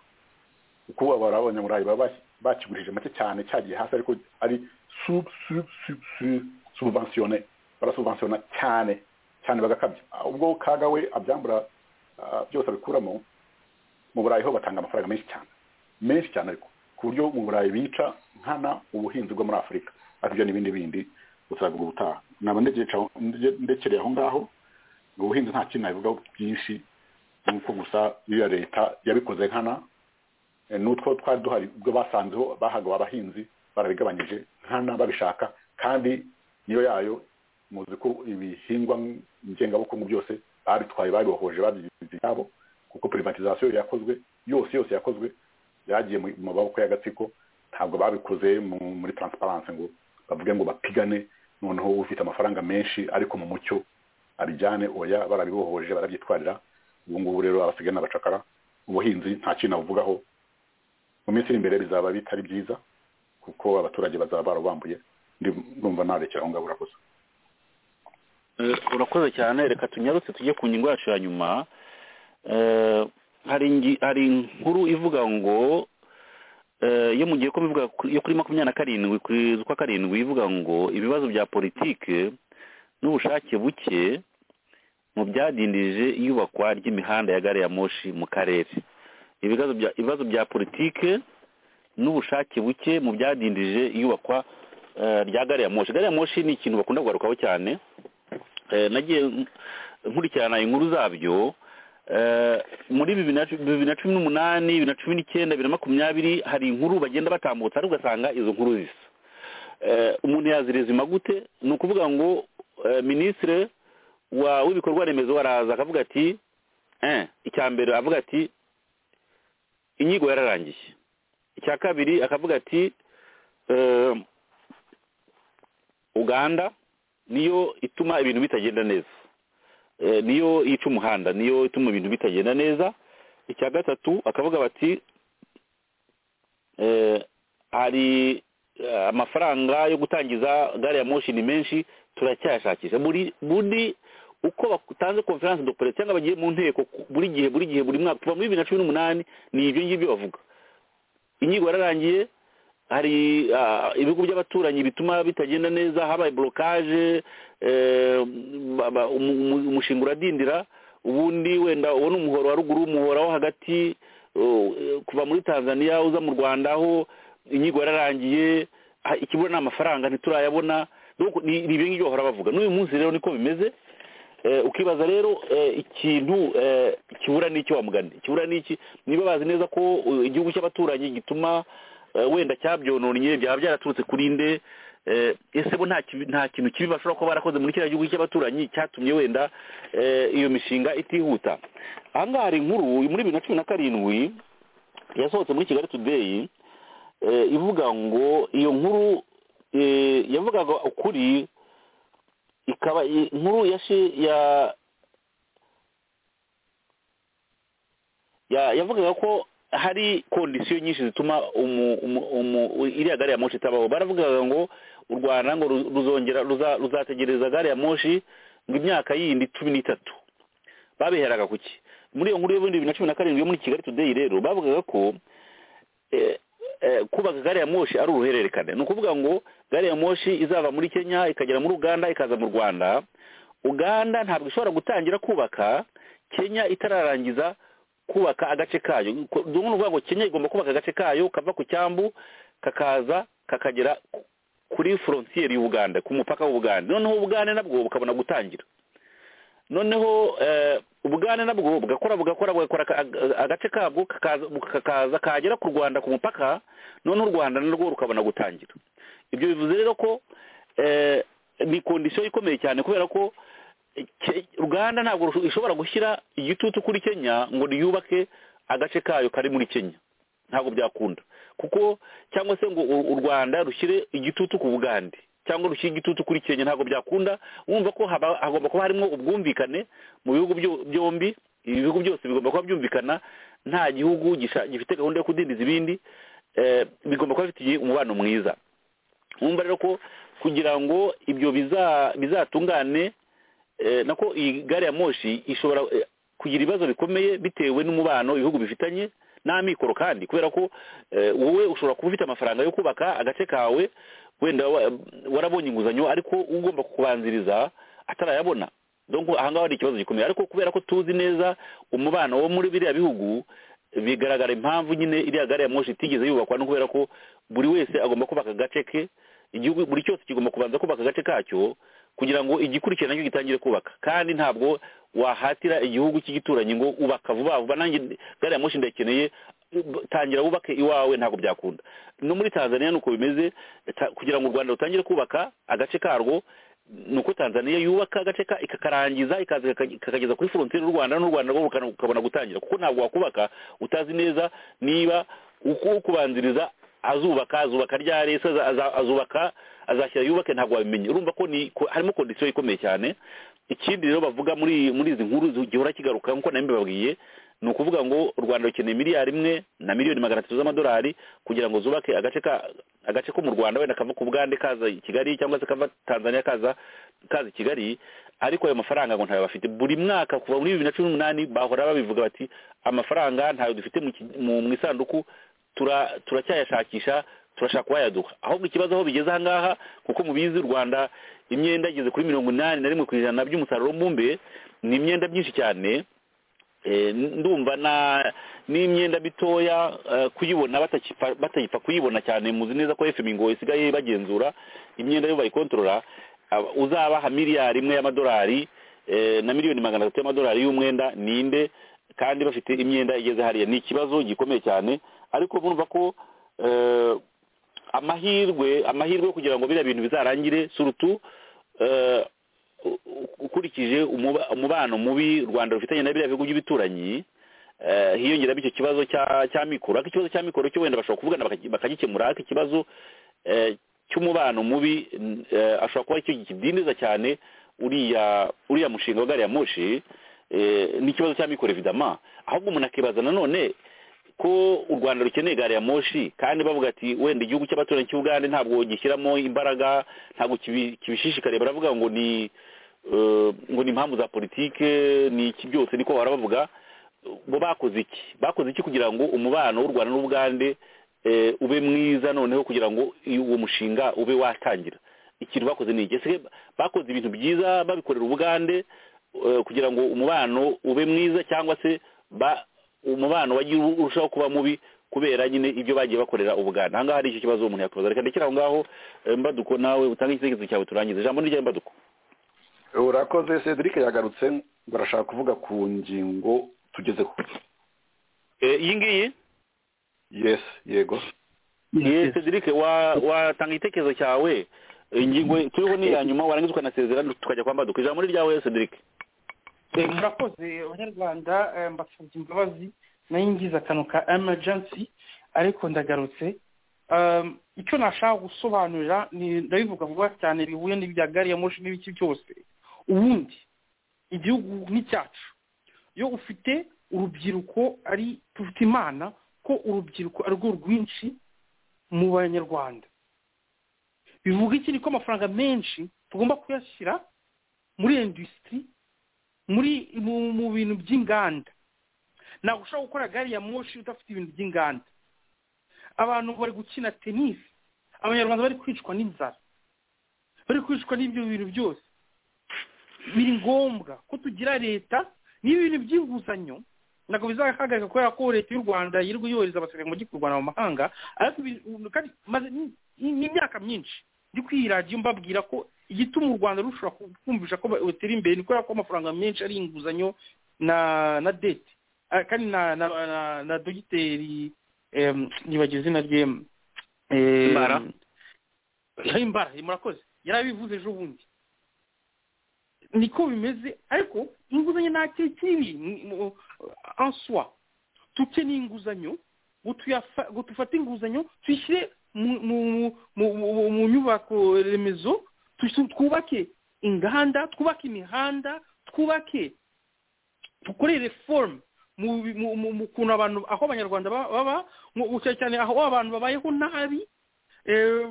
kuko ubu abanyaburayi baba bakigurije make cyane cyagiye hasi ariko ari subvensiyone barasubvensiyona cyane cyane bagakabya ubwo kaga we abyambura byose abikuramo mu burayi ho batanga amafaranga menshi cyane menshi cyane ariko ku buryo mu burayi bica nkana ubuhinzi bwo muri afurika aribyo n'ibindi bindi uzavuga ubutaha naba ndekereye aho ngaho ubuhinzi nta kintu nabivugaho byinshi nk'uko gusa iyo leta yabikoze nkana n'utwo twari duhari ubwo basanzeho bahaga abahinzi barabigabanyije nkana babishaka kandi niyo yayo muzi ko ibihingwa ngengabukungu byose babitwaye babibohoje babyigize ibyabo kuko privatizasiyo yakozwe yose yose yakozwe byagiye mu maboko y'agatsiko ntabwo babikoze muri taransiparanse ngo bavuge ngo bapigane noneho ufite amafaranga menshi ariko mu mucyo abijyane oya barabibohoje barabyitwarira ubu ngubu rero abasigaye n'abacakara ubuhinzi nta kintu abuvugaho mu minsi iri imbere bizaba bitari byiza kuko abaturage bazaba barabambuye ndumva narekera aho ngaho urakoze urakoze cyane reka tunyarutse tujye ku ngingo yacu ya nyuma hari inkuru ivuga ngo iyo mugiye ko bivuga ku- yo kuri makumyabiri na karindwi kugeza ukwa karindwi ivuga ngo ibibazo bya politike n'ubushake buke mu byadindije iyubakwa ry'imihanda ya gare ya moshi mu karere ibibazo bya ibibazo bya politike n'ubushake buke mu byadindije iyubakwa eh, rya gare ya moshi gare ya moshi ni ikintu bakunda kugarukaho cyane Eh, nagiye nk- nkurikirana inkuru zabyo Eh, muri bibiri na cu- bibiri na cumi n'umunani bibiri na cumi n'icyenda bibiri na makumyabiri hari inkuru bagenda batambutsa ariko ugasanga izo nkuru zisa Eh, umuntu yazirezima gute ni ukuvuga ngo eh, minisitiri wa w'ibikorwa remezo araza akavuga ati eh, icya mbere avuga ati inyigo yararangiye icya kabiri akavuga ati eh, uganda niyo ituma ibintu bitagenda neza Eh, niyo yica umuhanda niyo ituma ibintu bitagenda neza icya gatatu akavuga bati eh, hari eh, amafaranga yo gutangiza gare ya moshi ni menshi turacyayashakisha buri buri uko batanze conference de presse cyangwa bagiye mu nteko ku- buri gihe buri gihe buri mwaka kuva muri bibiri na cumi n'umunani ni ibyo ngibyo bavuga inyigo yararangiye hari ah, ibigo by'abaturanyi bituma bitagenda neza habaye blokaje umushinga uradindira ubundi wenda uwo ni umuhoro wa ruguru umuhoro wo hagati uh, kuva muri tanzania uza mu rwanda aho inyigo yararangiye ah, ikibura ni amafaranga ntiturayabona Donc, ni ni ibyo ngibyo bahora bavuga n'uyu munsi rero niko bimeze Eh, ukibaza rero eh, ikintu eh, kibura ni iki wa mugani kibura ni iki niba bazi neza ko uh, igihugu cy'abaturanyi gituma eh, wenda cyabyononnye byaba byaraturutse kuri nde eh, ese bo nta kibi- nta kintu kibi bashobora kuba barakoze muri kiriya gihugu cy'abaturanyi cyatumye wenda eh, iyo mishinga itihuta aha ngaha hari inkuru muri bibiri na cumi na karindwi yasohotse muri kigali tudeyi ivuga ngo iyo nkuru eh, yavugaga ukuri ikaba i- inkuru ya shi- ya ya yavugaga ko hari kondisiyo nyinshi zituma umu- umu- umu- iriya gari ya moshi itabaho baravugaga ngo u rwanda ngo ru- ruzongera ruza- ruzategereza gari ya moshi ngo imyaka yindi cumi n'itatu babiheraga ku ki muri iyo nkuru y'ubundi bibiri na cumi na karindwi yo muri kigali today rero bavugaga ko eh, eh, kubaka gari ya moshi ari uruhererekane ni ukuvuga ngo gari ya moshi izava muri kenya ikagera muri uganda ikaza mu rwanda uganda ntabwo ishobora gutangira kubaka kenya itararangiza kubaka agace kayo Ko- ni ukuvuga ngo kenya igomba kubaka agace kayo kava ku cyambu kakaza kakagera ku- kuri forontiyeri y'ubuganda ku mupaka w'ubuganda noneho ubugande nabwo bukabona gutangira noneho eh, ubugande nabwo bugakora bugakora bugakora aka- aga- agace kabwo kakaza kakaza kagera ku rwanda ku mupaka noneho u rwanda narwo rukabona gutangira ibyo bivuze rero ko eh, ni kondisiyo ikomeye cyane kubera ko eh, Ke- uganda ntabwo rusho- ishobora gushyira igitutu kuri kenya ngo riyubake agace kayo kari muri kenya ntabwo byakunda kuko cyangwa se ngo u u rwanda rushyire igitutu ku bugande cyangwa rushyire igitutu kuri kenya ntabwo byakunda wumva ko haba- hagomba kuba harimo ubwumvikane mu bihugu byo- byombi ibi bihugu byose bigomba kuba byumvikana nta gihugu gisha- gifite gahunda yo kudindiza ibindi eh, bigomba kuba bifitiye umubano mwiza wumva rero ko kugira ngo ibyo biza- bizatungane eh, nako iyi gari ya moshi ishobora eh, kugira ibibazo bikomeye bitewe n'umubano ibihugu bifitanye n'amikoro kandi kubera ko eh, wowe ushobora kuba ufite amafaranga yo kubaka agace kawe wenda wa- warabonye inguzanyo ariko ugomba kubanziriza atarayabona donc aha ngaha hari ikibazo gikomeye ariko kubera ko tuzi neza umubano wo muri biriya bihugu bigaragara impamvu nyine iriya gari ya moshi itigeze yubakwa no kubera ko buri wese agomba kubaka agace ke igihugu buri cyose kigomba kubanza kubaka agace kacyo kugira ngo igikurikiye nacyo gitangire kubaka kandi ntabwo wahatira igihugu cy'igituranyi ngo ubaka vuba vuba nanjye gari ya moshi ndayikeneye tangira wubake iwawe ntabwo byakunda no muri tanzania nuko bimeze ta- kugira ngo u rwanda rutangire kubaka agace karwo nuko tanzania yubaka agace ka ikakarangiza ikaza ikaka- ikakageza kuri frontiere y'u rwanda n'u rwanda rwo rukana- rukabona gutangira kuko ntabwo wakubaka utazi neza niba uko ukubanziriza azubaka azubaka ryari se aza- aza- azubaka azashyira yubake ntabwo wabimenye urumva ko ni ko- harimo kondisiyo ikomeye cyane ikindi rero bavuga muri muri izi nkuru zi- gihora kigaruka nk'uko nawe mbibabwiye ni ukuvuga ngo u rwanda rukeneye miliyari imwe na miliyoni magana atatu z'amadolari kugira ngo zubake agace ka agace ko mu rwanda wenda kava ku bugande kaza i kigali cyangwa se kava tanzania kaza kaza i kigali ariko ayo mafaranga ngo ntayo bafite buri mwaka kuva muri bibiri na cumi n'umunani bahora babivuga bati amafaranga ntayo dufite mu ki- mu mu isanduku tura- turacyayashakisha turashaka kuhayaduka ahubwo ikibazo aho bigeze ahangaha kuko mubizi u rwanda imyenda igeze kuri mirongo inani na rimwe ku ijana by'umusaruro mbumbe ni imyenda myinshi cyane Eh, ndumva na n'imyenda mitoya eh, kuyibona batakipa- batayipfa kuyibona cyane muzi neza ko fm ngo isigaye bagenzura imyenda yo bayikontorora aba- uzabaha miliyari imwe y'amadolari eh, na miliyoni magana atatu y'amadolari y'umwenda ninde kandi bafite imyenda igeze hariya ni ikibazo gikomeye cyane ariko murumva ko eh, amahirwe amahirwe yo kugira ngo biriya bintu bizarangire surutu eh, u- u- ukurikije umuba- umubano mubi u rwanda rufitanye na biriya bihugu by'ibituranyi eh, hiyongeramo icyo kibazo cya cya mikoro ariko ikibazo cya mikoro cyo wenda bashobora kuvugana bakagi- bakagikemura ariko ikibazo eh, cy'umubano mubi n- eh, ashobora kuba aricyo kidindiza cyane uriya uriya mushinga wa gari ya moshi eh, n'ikibazo cya mikoro evidama ahubwo umuntu akibaza nanone ko u rwanda rukeneye gari ya moshi kandi bavuga ati wenda igihugu cy'abaturanyi cy'ubugande ntabwo gishyiramo imbaraga ntabwo kibi- kibishishikariye baravuga ngo ni eh, ngo ni impamvu za politike ni iki byose niko bahora bavuga bo bakoze iki bakoze iki kugira ngo umubano w'u rwanda n'ubugande eh, ube mwiza noneho kugira ngo uwo mushinga ube watangira ikintu bakoze ni iki Ese bakoze ibintu byiza babikorera ubugande eh, kugira ngo umubano ube mwiza cyangwa se ba- umubano wagiye urushaho kuba mubi kubera nyine ibyo bagiye bakorera ubuganda ahangaha hari icyo kibazo umuntu yakwibaza reka ndekere aho ngaho eh, mbaduko nawe utange igitekerezo cyawe turangize ijambo ni ryawe mbaduko urakoze cedric yagarutse ngo arashaka kuvuga ku ngingo tugezeho Eh, iyi ngiyi yesi yego ye cedric wa- watanga igitekerezo cyawe ingingo turiho ni iya nyuma warangiza ukanasezera tukajya kwa mbaduko ijambo ni ryawe cedric Eh, murakoze abanyarwanda eh, mbasabye imbabazi nayo ngize akantu ka emergency ariko ndagarutse Um, icyo nashaka gusobanurira ni- ndabivuga vuba cyane bihuye n'ibya gari ya moshi n'ibiki byose ubundi igihugu nk'icyacu iyo ufite urubyiruko ari dufite imana ko urubyiruko ari rwo rwinshi mu banyarwanda bivuga iki ni ko amafaranga menshi tugomba kuyashyira muri industry muri mu mu bintu by'inganda ntabwo ushobora gukora gari ya moshi udafite ibintu by'inganda abantu bari gukina tenisi abanyarwanda bari kwicwa n'inzara bari kwicwa n'ibyo bintu byose biri ngombwa ko tugira leta n'ibintu by'inguzanyo ntabwo bizahagarika kubera ko leta y'u rwanda yirirwa yohereza abasirikare mu gihugu cy'u rwanda mu mahanga ariko ibi- kandi maze ni- ni- n'imyaka myinshi ndi kwiradiyo mbabwira ko igituma u rwanda rushobora kumvisha ko batera imbere ni kubera ko amafaranga menshi ari inguzanyo na na dete Ah, kandi na na na, na dogiteri em, nibagiwe izina rye em, em, Imbara. Eh, imbara murakoze yarabivuze ejo bundi niko bimeze ariko inguzanyo ntacyo kibi en soi dukeneye inguzanyo ngo tuyafa- ngo dufate inguzanyo tuyishyire mu- mu- mu- mu mu nyubako remezo tush- twubake inganda twubake imihanda twubake dukorere forume mu bi- mu- mu mu kuntu abantu aho abanyarwanda ba- baba mu- cyane cyane aho abantu babayeho nabi Eh,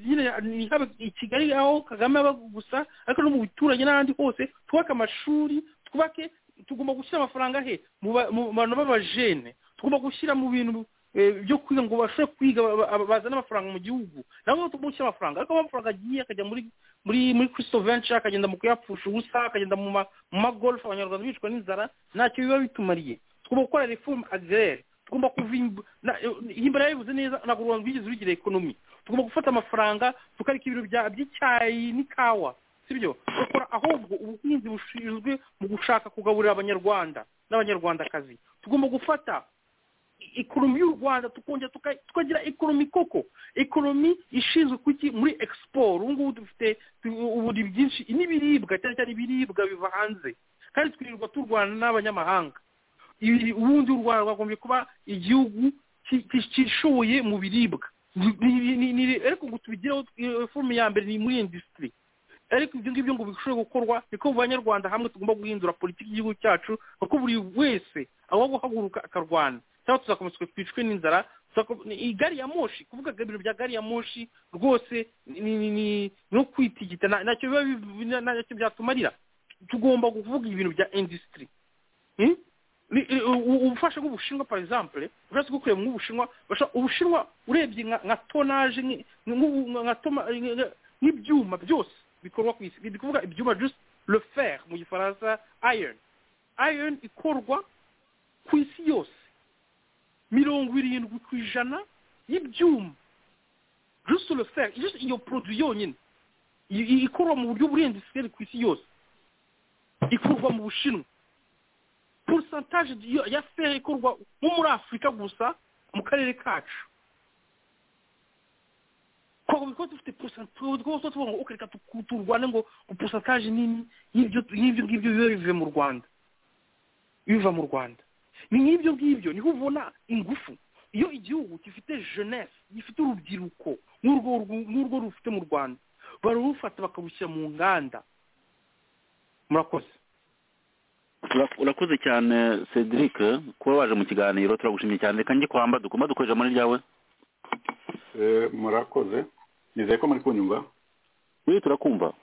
nyine ni haba i kigali aho kagame aba gusa ariko no mu bituranye n'ahandi hose twubake amashuri twubake tugomba gushyira amafaranga he mu ba- mu bantu b'abajene tugomba gushyira mu bintu eh, byo kwiga ngo bashobore kwiga ba- ba- bazane amafaranga mu gihugu nabo tugomba gushyira amafaranga ariko amafaranga agiye akajya muri muri muri crystal venture akagenda mu kuyapfusha ubusa akagenda mu ma- mu magolf abanyarwanda bicwa n'inzara ntacyo biba bitumariye tugomba gukora reforme agraire tugomba kuva imb- na- eh, himbara yabivuze neza ntabwo u rwanda rwigeze rugira ekonomi tugomba gufata amafaranga tukareka ibintu bya- by'icyayi n'ikawa sibyo bakora ahubwo ubuhinzi bushinzwe mu gushaka kugaburira abanyarwanda n'abanyarwandakazi tugomba gufata i- ekonomi y'u rwanda tukongera tuka- tukagira ekonomi koko ekonomi ishinzwe kuki muri export ubu ngubu dufite tu- uburi byinshi n'ibiribwa cyane cyane ibiribwa biva hanze kandi twirirwa turwana n'abanyamahanga ibi- ubundi u rwanda rwagombye kuba igihugu ki- ki- kishoboye mu biribwa Ni- ni- ni- ni- ariko ngo tubigireho eh, forume ya mbere ni muri industry ariko ibyo ngibyo ngo bishobore gukorwa niko mu banyarwanda hamwe tugomba guhindura politiki y'igihugu cyacu kuko buri wese aho guhaguruka akarwana cyangwa tuzakomeza twicwe n'inzara tuzako- ni- iyi gari ya moshi kuvuga ibintu bya gari ya moshi rwose ni- ni ni- ni- ni no kwitigita nta- ntacyo biba biv- nta- ntacyo byatumarira tugomba kuvuga ibintu bya industry Hmm? ni- i- u- ubufasha nk'ubushinwa par exemple uretse gukuye nk'ubushinwa basha- ubushinwa urebye nka nka tonaje nki- nk'ubu- nka toma- nka- nka- nk'ibyuma byose bikorwa ku isi ni ukuvuga ibyuma just le fer mu gifaransa iron iron ikorwa ku isi yose mirongo irindwi ku ijana y'ibyuma just le fer just iyo produit yonyine i- i- ikorwa mu buryo burenze sikeli ku isi yose ikorwa mu bushinwa porosantaje ya feri ikorwa nko muri afurika gusa mu karere kacu kuko kuko dufite porosantaje rwose tuvuga ngo ukareka turwane ngo porosantaje nini y'ibyo y'ibyo ngibyo biba bivuye mu rwanda biva mu rwanda ni nk'ibyo ngibyo niho ubona ingufu iyo igihugu gifite jeunesse gifite urubyiruko nk'urwo rwu- nk'urwo rufite mu rwanda bararufata bakarushyira mu nganda murakoze Ura- urakoze cyane cedric kuba waje mu kiganiro turagushimye cyane reka njye kwamba dukomba dukoresha muri ryawe Eh, murakoze nizeye ko muri kunyumva we turakumva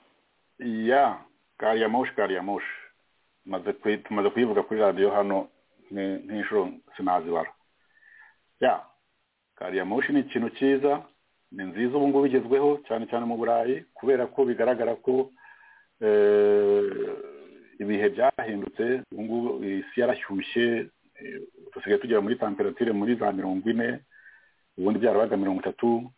ya gari ya moshi gari ya moshi Maze kuyi- tumaze kuyivuga kuri radiyo hano ni- nk'inshuro sinazibara ya gari ya moshi ni ikintu cyiza ni nziza ubu ngubu igezweho cyane cyane mu burayi kubera ko bigaragara ko eh, ibihe byahindutse ubu ngubu isi yarashyushye eh, dusigaye tugera muri temperatire muri za mirongo ine ubundi byarabaga mirongo itatu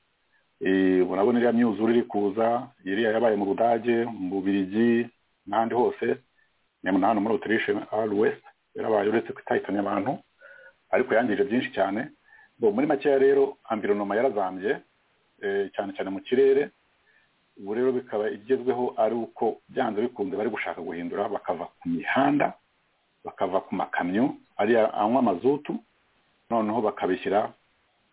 Eh, murabona iriya myuzure iri kuza iriya yabaye mu budage mu bubirigi n'ahandi hose nyamara na hano muri otirishe ari wesite yarabaye uretse ko itahitanye abantu ariko yangije byinshi cyane Bo, muri makeya rero ambironoma yarazambye eh, cyane cyane mu kirere ubu rero bikaba igezweho ari uko byanze bikunze bari gushaka guhindura bakava ku mihanda bakava ku makamyo ariya anywa amazutu noneho bakabishyira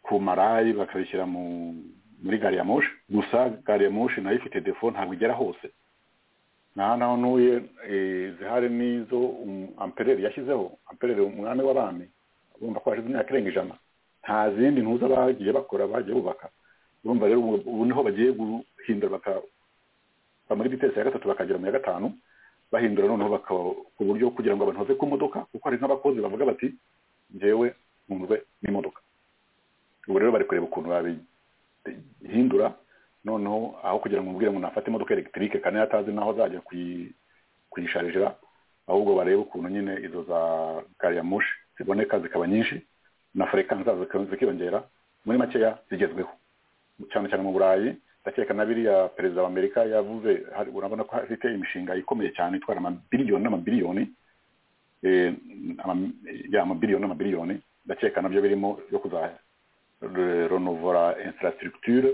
ku marayi bakabishyira mu muri gari ya moshi gusa gari ya moshi nayo ifite defo ntabwo igera hose nta naho ntuye eh, zihari n'izo um, ampereri yashyizeho ampereri umwami w'abami urumva ko hashize imyaka irenga ijana nta zindi ntuza bagiye bakora bagiye bubaka urumva rero ubu ubu niho bagiye guhindura baka bava muri bitesi ya gatatu bakagera mu ya gatanu bahindura noneho baka ku buryo kugira ngo abantu bave ku modoka kuko hari nk'abakozi bavuga bati njyewe ntunzwe n'imodoka ubu rero bari kureba ukuntu babihindura noneho aho kugira ngo umubwire ngo nafate imodoka elegitike kandi yari atazi n'aho azajya kuyi- kuyisharijira ahubwo barebe ukuntu nyine izo za gari ya moshi ziboneka zikaba nyinshi na frekansi zazo zika- zikiyongera muri makeya zigezweho cyane cyane mu burayi ndakeka na biriya perezida wa amerika yavuze hari- urabona ko afite imishinga ikomeye cyane itwara amabiliyoni n'amabiliyoni eh, ama- ya, amabiliyoni n'amabiliyoni ndakeka nabyo birimo yo kuzajya renovora infrastructure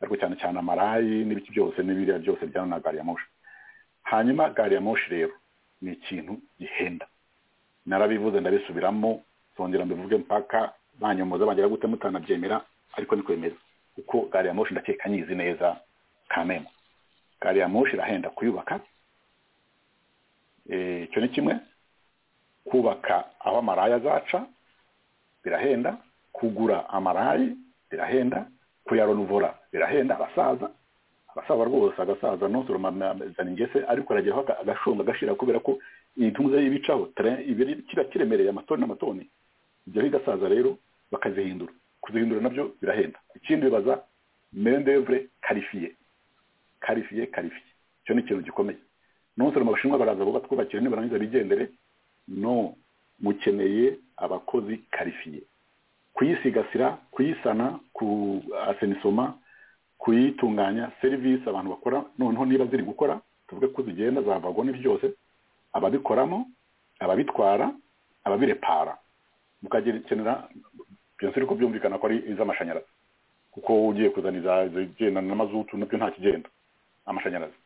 ariko cyane cyane amarayi n'ibiki byose n'ibiriya byose bijyana na gari ya moshi hanyuma gari ya moshi rero ni ikintu gihenda narabivuze ndabisubiramo zongera mbivuge mpaka banyomoza bagira gute mutanabyemera ariko ni kwemeza kuko gari ya moshi ndakeka nyizi neza kamemo gari ya moshi irahenda kuyubaka Eh, icyo ni kimwe kubaka aho amarayi azaca birahenda kugura amarayi birahenda kuyaronuvora birahenda abasaza abasaza rwose agasaza ntusoromazana ingese ariko arageraho aga- agashonga agashira kubera ko intumwa y'ibicaho tren- ibiri- kiba kiremereye amatoni n'amatoni ibyo bigasaza rero bakazihindura kuzihindura nabyo birahenda ikindi bibaza mendevre karifiye karifiye karifiye icyo ni ikintu gikomeye ntusoroma abashinwa baraza bo batwubakira nibarangiza bigendere no mukeneye abakozi karifiye kuyisigasira kuyisana ku asenisoma kuyitunganya serivisi abantu bakora noneho niba ziri gukora tuvuge ko zigenda zavagwa n'ibyo byose ababikoramo ababitwara ababirepara mukagenera byose ariko byumvikana ko ari iz'amashanyarazi kuko ugiye kuzana iza- izigendana n'amazutu nabyo nta kigenda amashanyarazi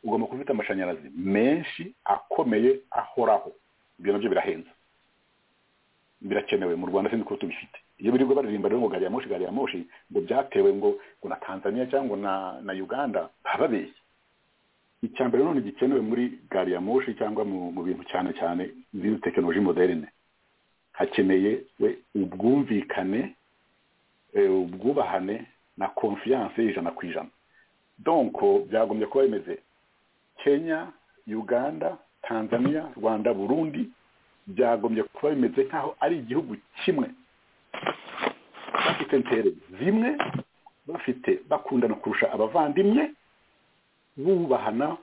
ugomba kuba ufite amashanyarazi menshi akomeye ahoraho ibyo nabyo birahenze birakenewe mu rwanda sinzi ko tubifite iyo birirwa baririmba rero ngo gari ya moshi gari ya moshi ngo byatewe ngo ngo na tanzania cyangwa na na uganda baba babeshye icya mbere none gikenewe muri gari ya moshi cyangwa mu mu bintu cyane cyane muri tekinoloji moderne hakeneye we ubwumvikane eh, ubwubahane na konfiyanse y'ijana ku ijana donko byagombye kuba bimeze kenya uganda tanzania rwanda burundi byagombye kuba bimeze nk'aho ari igihugu kimwe bafite intere zimwe bafite bakundana kurusha abavandimwe bubahana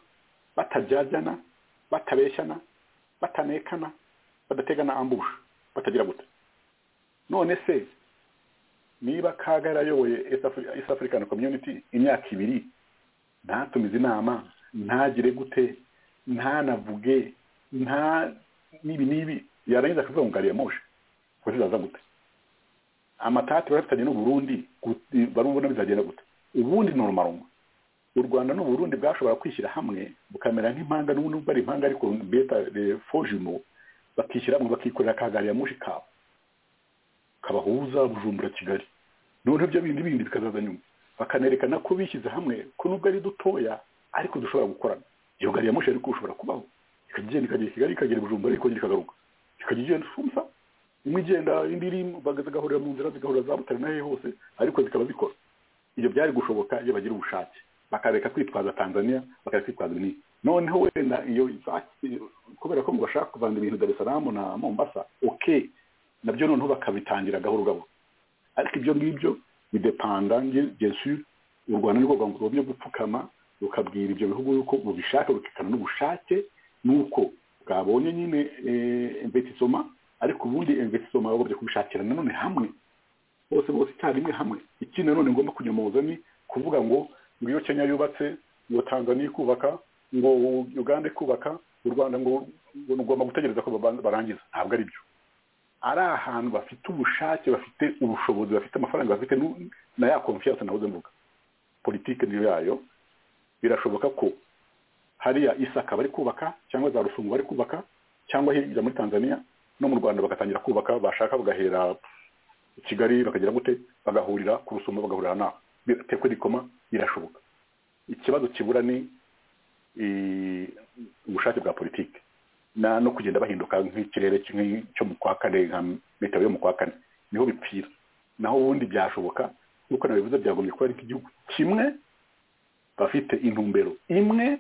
batabyajyana batabeshyana batanekana badategana ambusha batagira guta none se niba kaga yarayoboye east african community imyaka ibiri ntatumize inama ntagire gute ntanavuge nta n'ibi n'ibi yarangiza akavuga ngo ngariye moshe kuko zizaza gute amatati barafitanye n'uburundi barabona bizagenda gute ubundi ni urumarumwa u rwanda n'uburundi bwashobora kwishyira hamwe bukamera nk'impanga n'ubundi bari impanga ariko beta fojumo bakishyira hamwe bakikorera ka gari ya moshi kabo kabahuza bujumbura kigali noneho ibyo bindi bindi bikazaza nyuma bakanerekana ko bishyize hamwe ko nubwo ari dutoya ariko dushobora gukorana iyo gari ya moshi ariko ushobora kubaho ikagenda ikagera kigali ikagera bujumbura ikongera ikagaruka ikajya igenda shumsa imwe igenda indi iri zigahurira mu nzira zigahurira za butare n'ahe hose ariko zikaba zikora ibyo byari gushoboka iyo bagira ubushake bakareka kwitwaza tanzania bakareka kwitwaza ibinini noneho wenda iyo kubera ko ngo bashaka kuvana ibintu dar es salaam na mombasa oke nabyo noneho bakabitangira gahoro gahoro ariko ibyo ngibyo bidepanda jesu u rwanda ni rwo rwagomba gupfukama rukabwira ibyo bihugu yuko bubishaka rukekana n'ubushake nuko bwabonye nyine imbetisoma ariko ubundi imbetisoma bagomba kubishakira nanone hamwe bose bose icyarimwe hamwe ikindi nanone ngomba kunyomoza ni kuvuga ngo iyo kenya yubatse ngo tanzania kubaka ngo uganda kubaka u rwanda ngo ugomba gutegereza ko barangiza ntabwo ari byo ari ahantu bafite ubushake bafite ubushobozi bafite amafaranga bafite na ya konfiyanse nahoze mvuga politike niyo yayo birashoboka ko hariya isaka bari kubaka cyangwa za rusungu bari kubaka cyangwa hirya muri tanzania no mu rwanda bagatangira kubaka bashaka bagahera kigali bakagera gute bagahurira ku rusumo bagahurira naho bitekwa rikoma birashoboka ikibazo kibura ni ubushake bwa politiki no kugenda bahinduka nk'ikirere cyo mu kwa kane nka metero yo mu kwa kane niho bipfira naho ubundi byashoboka nk'uko nabivuze byagombye kuba ari nk'igihugu kimwe bafite intumbero imwe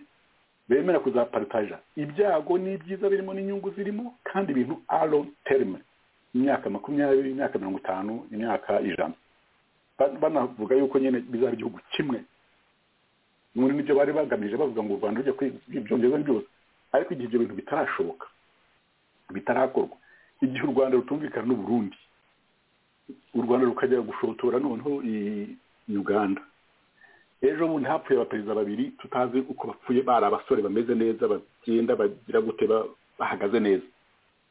bemera kuzaparitaja ibyago n'ibyiza birimo n'inyungu zirimo kandi ibintu aro terime imyaka makumyabiri imyaka mirongo itanu imyaka ijana banavuga yuko nyine bizaba igihugu kimwe muri nibyo bari bagamije bavuga ngo u rwanda rujya kwibyongereza byose ariko igihe ibyo bintu bitarashoboka bitarakorwa igihe u rwanda rutumvikana n'uburundi u rwanda rukajya gushotora noneho uganda ejo bundi hapfuye abaperezida babiri tutazi uko bapfuye bari abasore bameze neza bagenda bagira gute bahagaze neza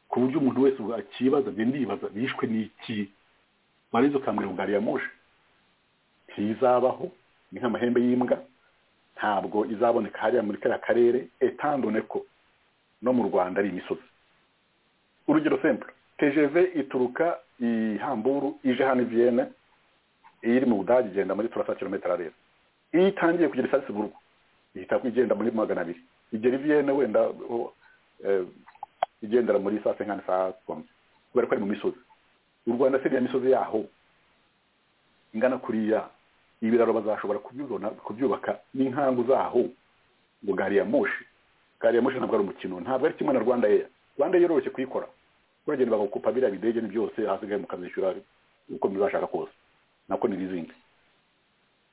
ku buryo umuntu wese akibaza njye ndibaza bishwe n'iki warizo ukambwira ngo gari ya moshe ntizabaho ni nk'amahembe y'imbwa ntabwo izaboneka hariya muri kariya karere etandone ko no mu rwanda ari imisozi urugero sempure tejeve ituruka i hamburu ije hano iviyene iri mu budage igenda muri turasa kilometero areba iyo itangiye kugira isasiburwa ihita igenda muri magana abiri igera iviyene wenda igendera muri saa senkani saa kome kubera ko ari mu misozi u rwanda se misozi yaho ingana kuriya ibiraro bazashobora kubibona kubyubaka n'inkangu zaho ngo gari ya moshi gari ya moshi ntabwo ari umukino ntabwo ari kimwe na rwanda eya rwanda yoroshye kuyikora uragenda bagakupa biriya bidege byose hasigaye mukazishyura uko muzashaka kose nako ni n'izindi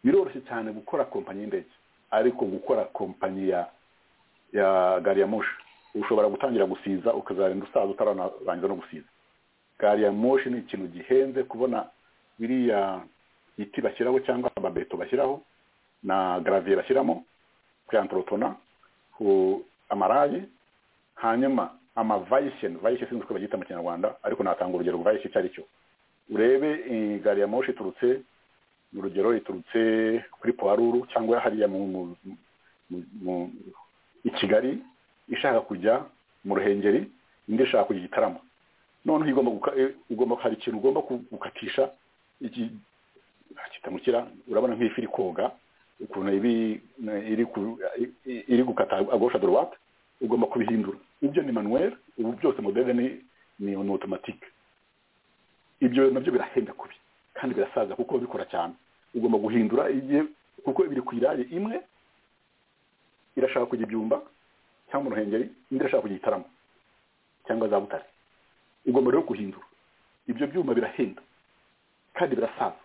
biroroshye cyane gukora kompanyi y'indege ariko gukora kompanyi ya ya gari ya moshi ushobora gutangira gusiza ukazagenda usaza utararangiza no gusiza gari ya moshi ni ikintu gihenze kubona biriya biti bashyiraho cyangwa amabeto bashyiraho na garaviye bashyiramo puriyantorotona amaraye hanyuma amavayisheni vayisheni sinzi uko babyita mu kinyarwanda ariko natanga urugero vayisheni icyo ari cyo urebe gari ya moshi iturutse urugero riturutse kuri puwaruru cyangwa hariya mu i kigali ishaka kujya mu ruhengeri indi ishaka kujya igitaramo noneho ugomba hari ikintu ugomba gukatisha kitamukira urabona nk'ifi iri koga ukuntu iri gukata agosha dorowate ugomba kubihindura ibyo ni manuweri ubu byose modere ni ni otomatike ibyo nabyo birahenda kubi kandi birasaza kuko bikora cyane ugomba guhindura igihe kuko biri ku iraye imwe irashaka kujya ibyumba cyangwa uruhengeri indi irashaka kujya igitaramo cyangwa za butare ugomba rero guhindura ibyo byuma birahenda kandi birasaza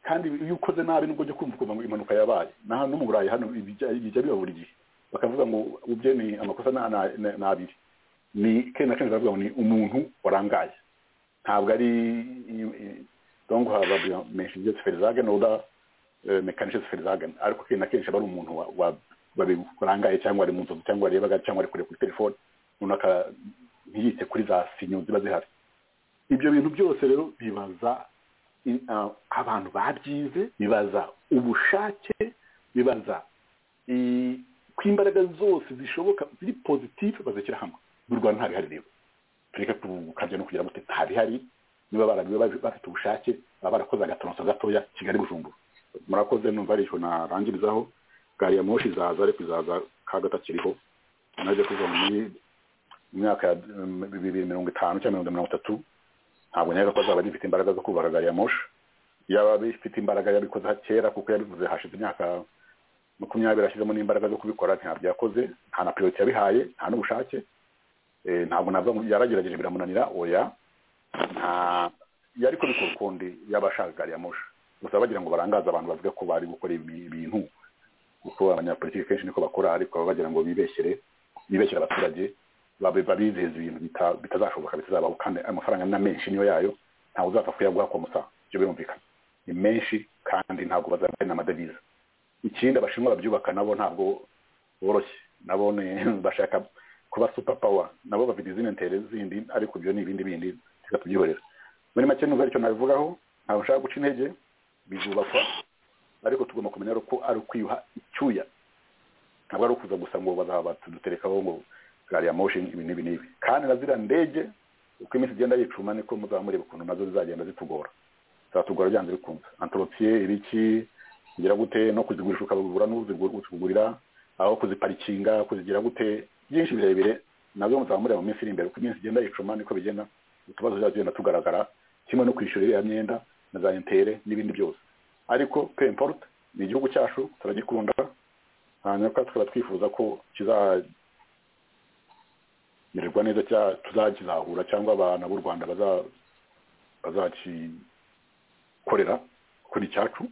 kandi iyo ukoze nabi nubwo ujya kumva ukumva ngo impanuka yabaye naha no mu burayi hano bijya bijya biba buri gihe bakavuga ngo ubye ni amakosa ni ana- ni- ni abiri ni kenshi na kenshi baravuga ngo ni umuntu warangaye ntabwo ari i- i- donc haba menshi byo ziferizagen oda mekanishe ziferizagen ariko kenshi na kenshi aba ari umuntu wa- wa- wabi- warangaye cyangwa ari mu nzozi cyangwa arebaga cyangwa ari kure kuri telefone runaka ntiyite kuri za sinyo ziba zihari ibyo bintu byose rero bibaza i- ah, abantu babyize bibaza ubushake bibaza i- ko imbaraga zose zishoboka ziri positive bazishyira hamwe mu rwanda ntabwo ihari rero tureke gukabya no kugira amuteka hari hari niba barabiwe babi- bafite ubushake baba barakoze agatoronso gatoya kigali bujumbura murakoze numva ari icyo narangirizaho gari ya moshi izaza ariko izaza ka gatakiriho najya kuva muri imyaka ya mm, bibiri mirongo itanu cyangwa mirongo mirongo itatu ntabwo nyaga ko azaba agifite imbaraga zo kubara gari ya moshi yaba bifite imbaraga yabikoze kera kuko yabivuze hashize imyaka makumyabiri ashyizemo n'imbaraga zo kubikora ntabyo yakoze nta na priority yabihaye nta n'ubushake Eh, ntabwo navuga ngo yaragerageje biramunanira oya nta yari kubikora ukundi y'abashaka gari ya moshi gusa bagira ngo barangaze abantu bavuge ko bari gukora ibi- ibintu kuko abanyapolitiki kenshi niko bakora ariko baba bagira ngo bibeshyere bibeshyere abaturage babe- babizeza ibintu bita- bitazashoboka bitazabaho kandi amafaranga na menshi niyo yayo ntawe uzapfa kuyaguha kwa musa ibyo birumvikana ni menshi kandi ntabwo bazabona n'amadevize ikindi abashinwa babyubaka nabo ntabwo boroshye nabo ni- bashaka kuba super power nabo bafite izindi ntere zindi ariko ibyo ni ibindi bindi reka tubyihorera muri make numva aricyo nabivugaho ntabwo nshaka guca intege bizubakwa ariko tugomba kumenya rero ko ari ukwiyuha icyuya ntabwo ari ukuza gusa ngo bazaba tuduterekaho ngo gari ya moshi ibi n'ibi n'ibi kandi na ziriya ndege uko iminsi igenda yicuma niko muzaba mureba ukuntu nazo zizagenda zitugora zatugora byanze bikunze antoropiye ibiki kugira gute no kuzigurisha ukabigura n'uzikugurira aho kuziparikinga kuzigira gute byinshi birebire nabyo muzaba mureba mu minsi iri imbere uko iminsi igenda yicuma niko bigenda utubazo bizajya tugenda tugaragara kimwe no kwishyura iriya myenda na za intere n'ibindi byose ariko pe importe ni igihugu cyacu turagikunda hanyuma tukaba twifuza ko kizamererwa neza cya- tuzakizahura cyangwa abana b'u rwanda baza- bazakikorera kuko ni icyacu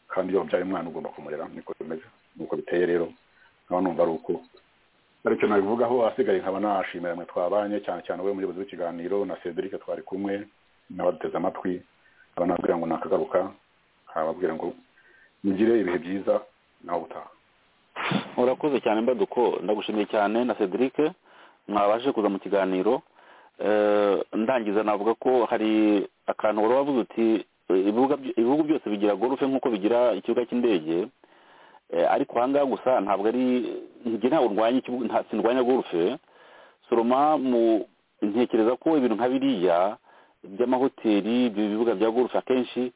kandi iyo wabyaye umwana ugomba kumurera niko bimeze nuko biteye rero nawe numva ari uko aricyo nabivugaho asigaye nkaba nashimira mwe twabanye cyane cyane we muyobozi w'ikiganiro na cedric twari kumwe n'abaduteze amatwi abanabwira ngo nakagaruka ababwira ngo mugire ibihe byiza nawe utaha urakoze cyane mbaduko ndagushimiye cyane na cedric mwabashe kuza mu kiganiro Eh, ndangiza navuga ko hari akantu wari wavuze uti eh, ibibuga by- ibihugu byose bigira gorufe nk'uko bigira ikibuga cy'indege Eh, ariko ahangaha gusa ntabwo ari njye ntabwo ndwanya ikibuga nta- sindwanya gorufe soroma mu ntekereza ko ibintu nka biriya by'amahoteli ibyo bibuga bya gorufe akenshi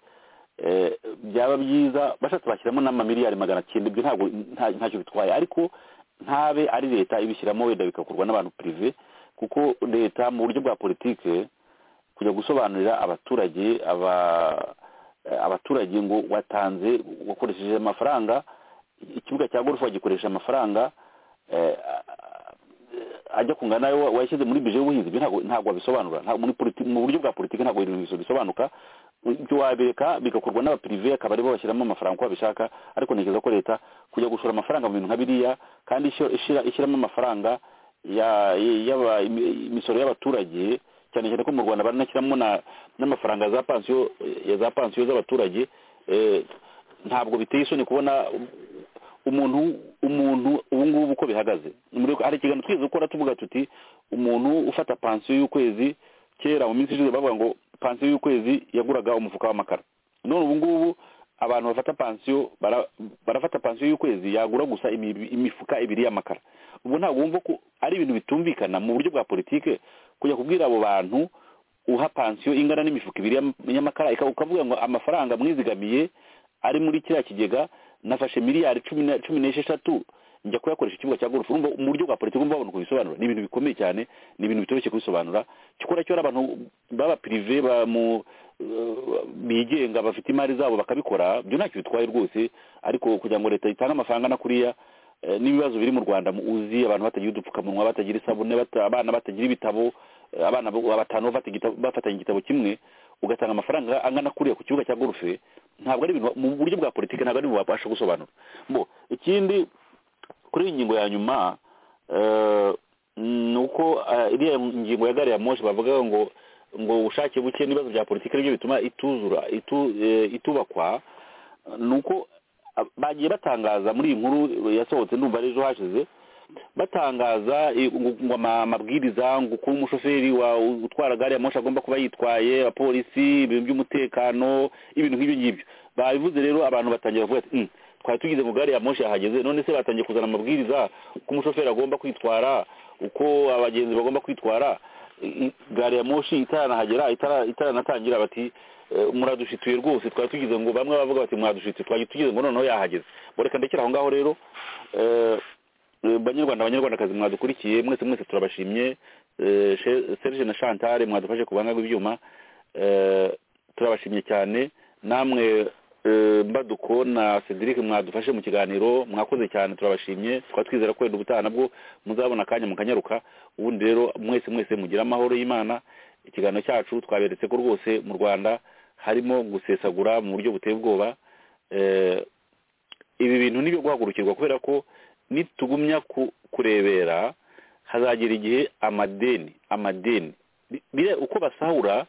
eh, byaba byiza bashatse bashyiramo n'amamiliyari magana cyenda ibyo ntabwo nta- ntacyo bitwaye ariko ntabe ari leta ibishyiramo wenda bigakorwa n'abantu prive kuko leta mu buryo bwa politike kujya gusobanurira abaturage aba eh, abaturage ngo watanze wakoresheje amafaranga ikibuga cya golf wagikoresha amafaranga eh, ajya kungana nayo washyize muri bije y'ubuhinzi ibyo ntabwo- ntabwo wabisobanura Ntabwo muri politi- mu buryo bwa politiki ntabwo ibintu bisobanuka ibyo wabireka bigakorwa n'abapirive akaba aribo bashyiramo amafaranga uko babishaka ariko ntekereza ko leta kujya gushora amafaranga mu bintu nka biriya kandi ishyira- ishyira- ishyiramo amafaranga ya- y'aba- imi- imisoro y'abaturage cyane cyane ko mu rwanda baranashyiramo na- n'amafaranga za pansiyo ya za pansiyo z'abaturage eh, ntabwo biteye isoni kubona umuntu umuntu ubu ngubu uko bihagaze Muri- hari ikiganiro twigeze gukora tuvuga tuti umuntu ufata pansiyo y'ukwezi kera mu minsi ishize bavuga ngo pansiyo y'ukwezi yaguraga umufuka w'amakara none ubu ngubu abantu bafata pansiyo bara- barafata pansiyo y'ukwezi yagura gusa imi- imifuka ibiri y'amakara ubwo ntabwo wumva ko ari ibintu bitumvikana mu buryo bwa politike kujya kubwira abo bantu uha pansiyo ingana n'imifuka ibiri y'am- y'amakara ika- ukavuga ngo amafaranga mwizigamiye ari muri kiriya kigega nafashe miliyari cumi na- cumi n'esheshatu njya kuyakoresha ikibuga cya gorufu urumva mu buryo bwa politiki umva babona uko bisobanura ni ibintu bikomeye cyane ni ibintu bitoroshye kubisobanura cyokora cyo hari abantu baba pirive ba mu eh, bigenga bafite imari zabo bakabikora byo ntacyo bitwaye rwose ariko kugira ngo leta itange amafaranga na kuriya eh, n'ibibazo biri mu rwanda mu- uzi abantu batagira udupfukamunwa batagira isabune bata- abana batagira ibitabo eh, abana bo- batanu bafata igitabo- bafatanye igitabo kimwe ugatanga amafaranga angana kuriya ku kibuga cya gorufe ntabwo ari ibintu mu buryo bwa politiki ntabwo ari ibintu wabasha gusobanura mbo ikindi kuri iyi ngingo ya nyuma eh, ni uko eh, iriya ngingo ya gari ya moshi bavuga ngo ngo ubushake buke n'ibibazo bya politiki nibyo bituma ituzura itu- eh, itubakwa ni uko ah, bagiye batangaza muri iyi nkuru yasohotse ndumva ari ejo hashize batangaza eh, ngo- ngo ama- amabwiriza ngo kuba umushoferi wa utwara gari ya moshi agomba kuba yitwaye abapolisi ibintu by'umutekano ibintu nk'ibyo ngibyo babivuze rero abantu batangira bavuga ati "Mm, twari tugeze mu gari ya moshi yahageze none se batangiye kuzana amabwiriza ko umushoferi agomba kwitwara uko abagenzi bagomba kwitwara I- i- gari ya moshi itaranahagera itara- itaranatangira bati "Eh, muradushituye rwose twari tugize ngo bamwe bavuga bati muradushituye twari tugize ngo noneho yahageze Bo reka ndekera aho ngaho rero Eh, eh, banyarwanda banyarwandakazi mwadukurikiye mwese mwese turabashimye Eh, She- serge na chantal mwadufashe ku buhanga bw'ibyuma Eh, turabashimye cyane namwe eh, mbaduko na cedric mwadufashe mu kiganiro mwakoze cyane turabashimye twaba twizera ko wenda ubutaha nabwo muzabona akanya mukanyaruka ubundi rero mwese mwese mugire amahoro y'imana ikiganiro cyacu twaberetse ko rwose mu rwanda harimo gusesagura mu buryo buteye ubwoba Eh, ibi bintu ni ibyo guhagurukirwa kubera ko nitugumya ku- kurebera hazagera igihe amadeni amadeni Bi- biriya uko basahura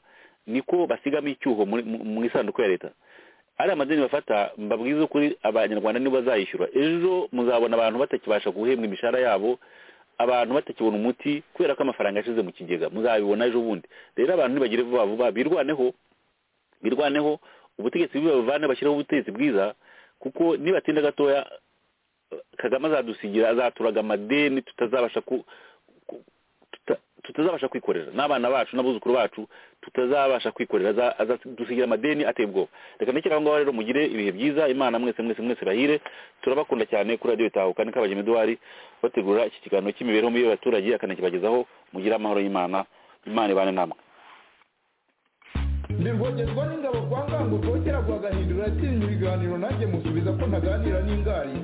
niko basigamo icyuho muri- mu mu isanduku ya leta ari amadeni bafata mbabwize ukuri abanyarwanda nibo bazayishyura ejo muzabona abantu batakibasha guhembwa imishahara yabo abantu batakibona umuti kubera ko amafaranga yashize mu kigega muzabibona ejo bundi rero abantu nibagire vuba vuba birwaneho birwaneho ubutegetsi bubi babuvane bashyireho ubutegetsi bwiza kuko nibatinda gatoya kagame azadusigira azaturaga amadeni tutazabasha ku ku- tuta- tutazabasha kwikorera n'abana bacu n'abuzukuru bacu tutazabasha kwikorera Aza- azadusigira amadeni ateye ubwoba reka ndekera aho ngaho rero mugire ibihe byiza imana mwese mwese mwese bahire turabakunda cyane kuri radiyo itahuka ni kabagema eduwari bategura iki kiganiro cy'imibereho mibi y'abaturage akanakibagezaho mugire amahoro y'imana imana ibane namwe ndirwogezwa n'ingabo kwa ngango tokera guhagahindura atinya ibiganiro nanjye musubiza ko ntaganira n'ingari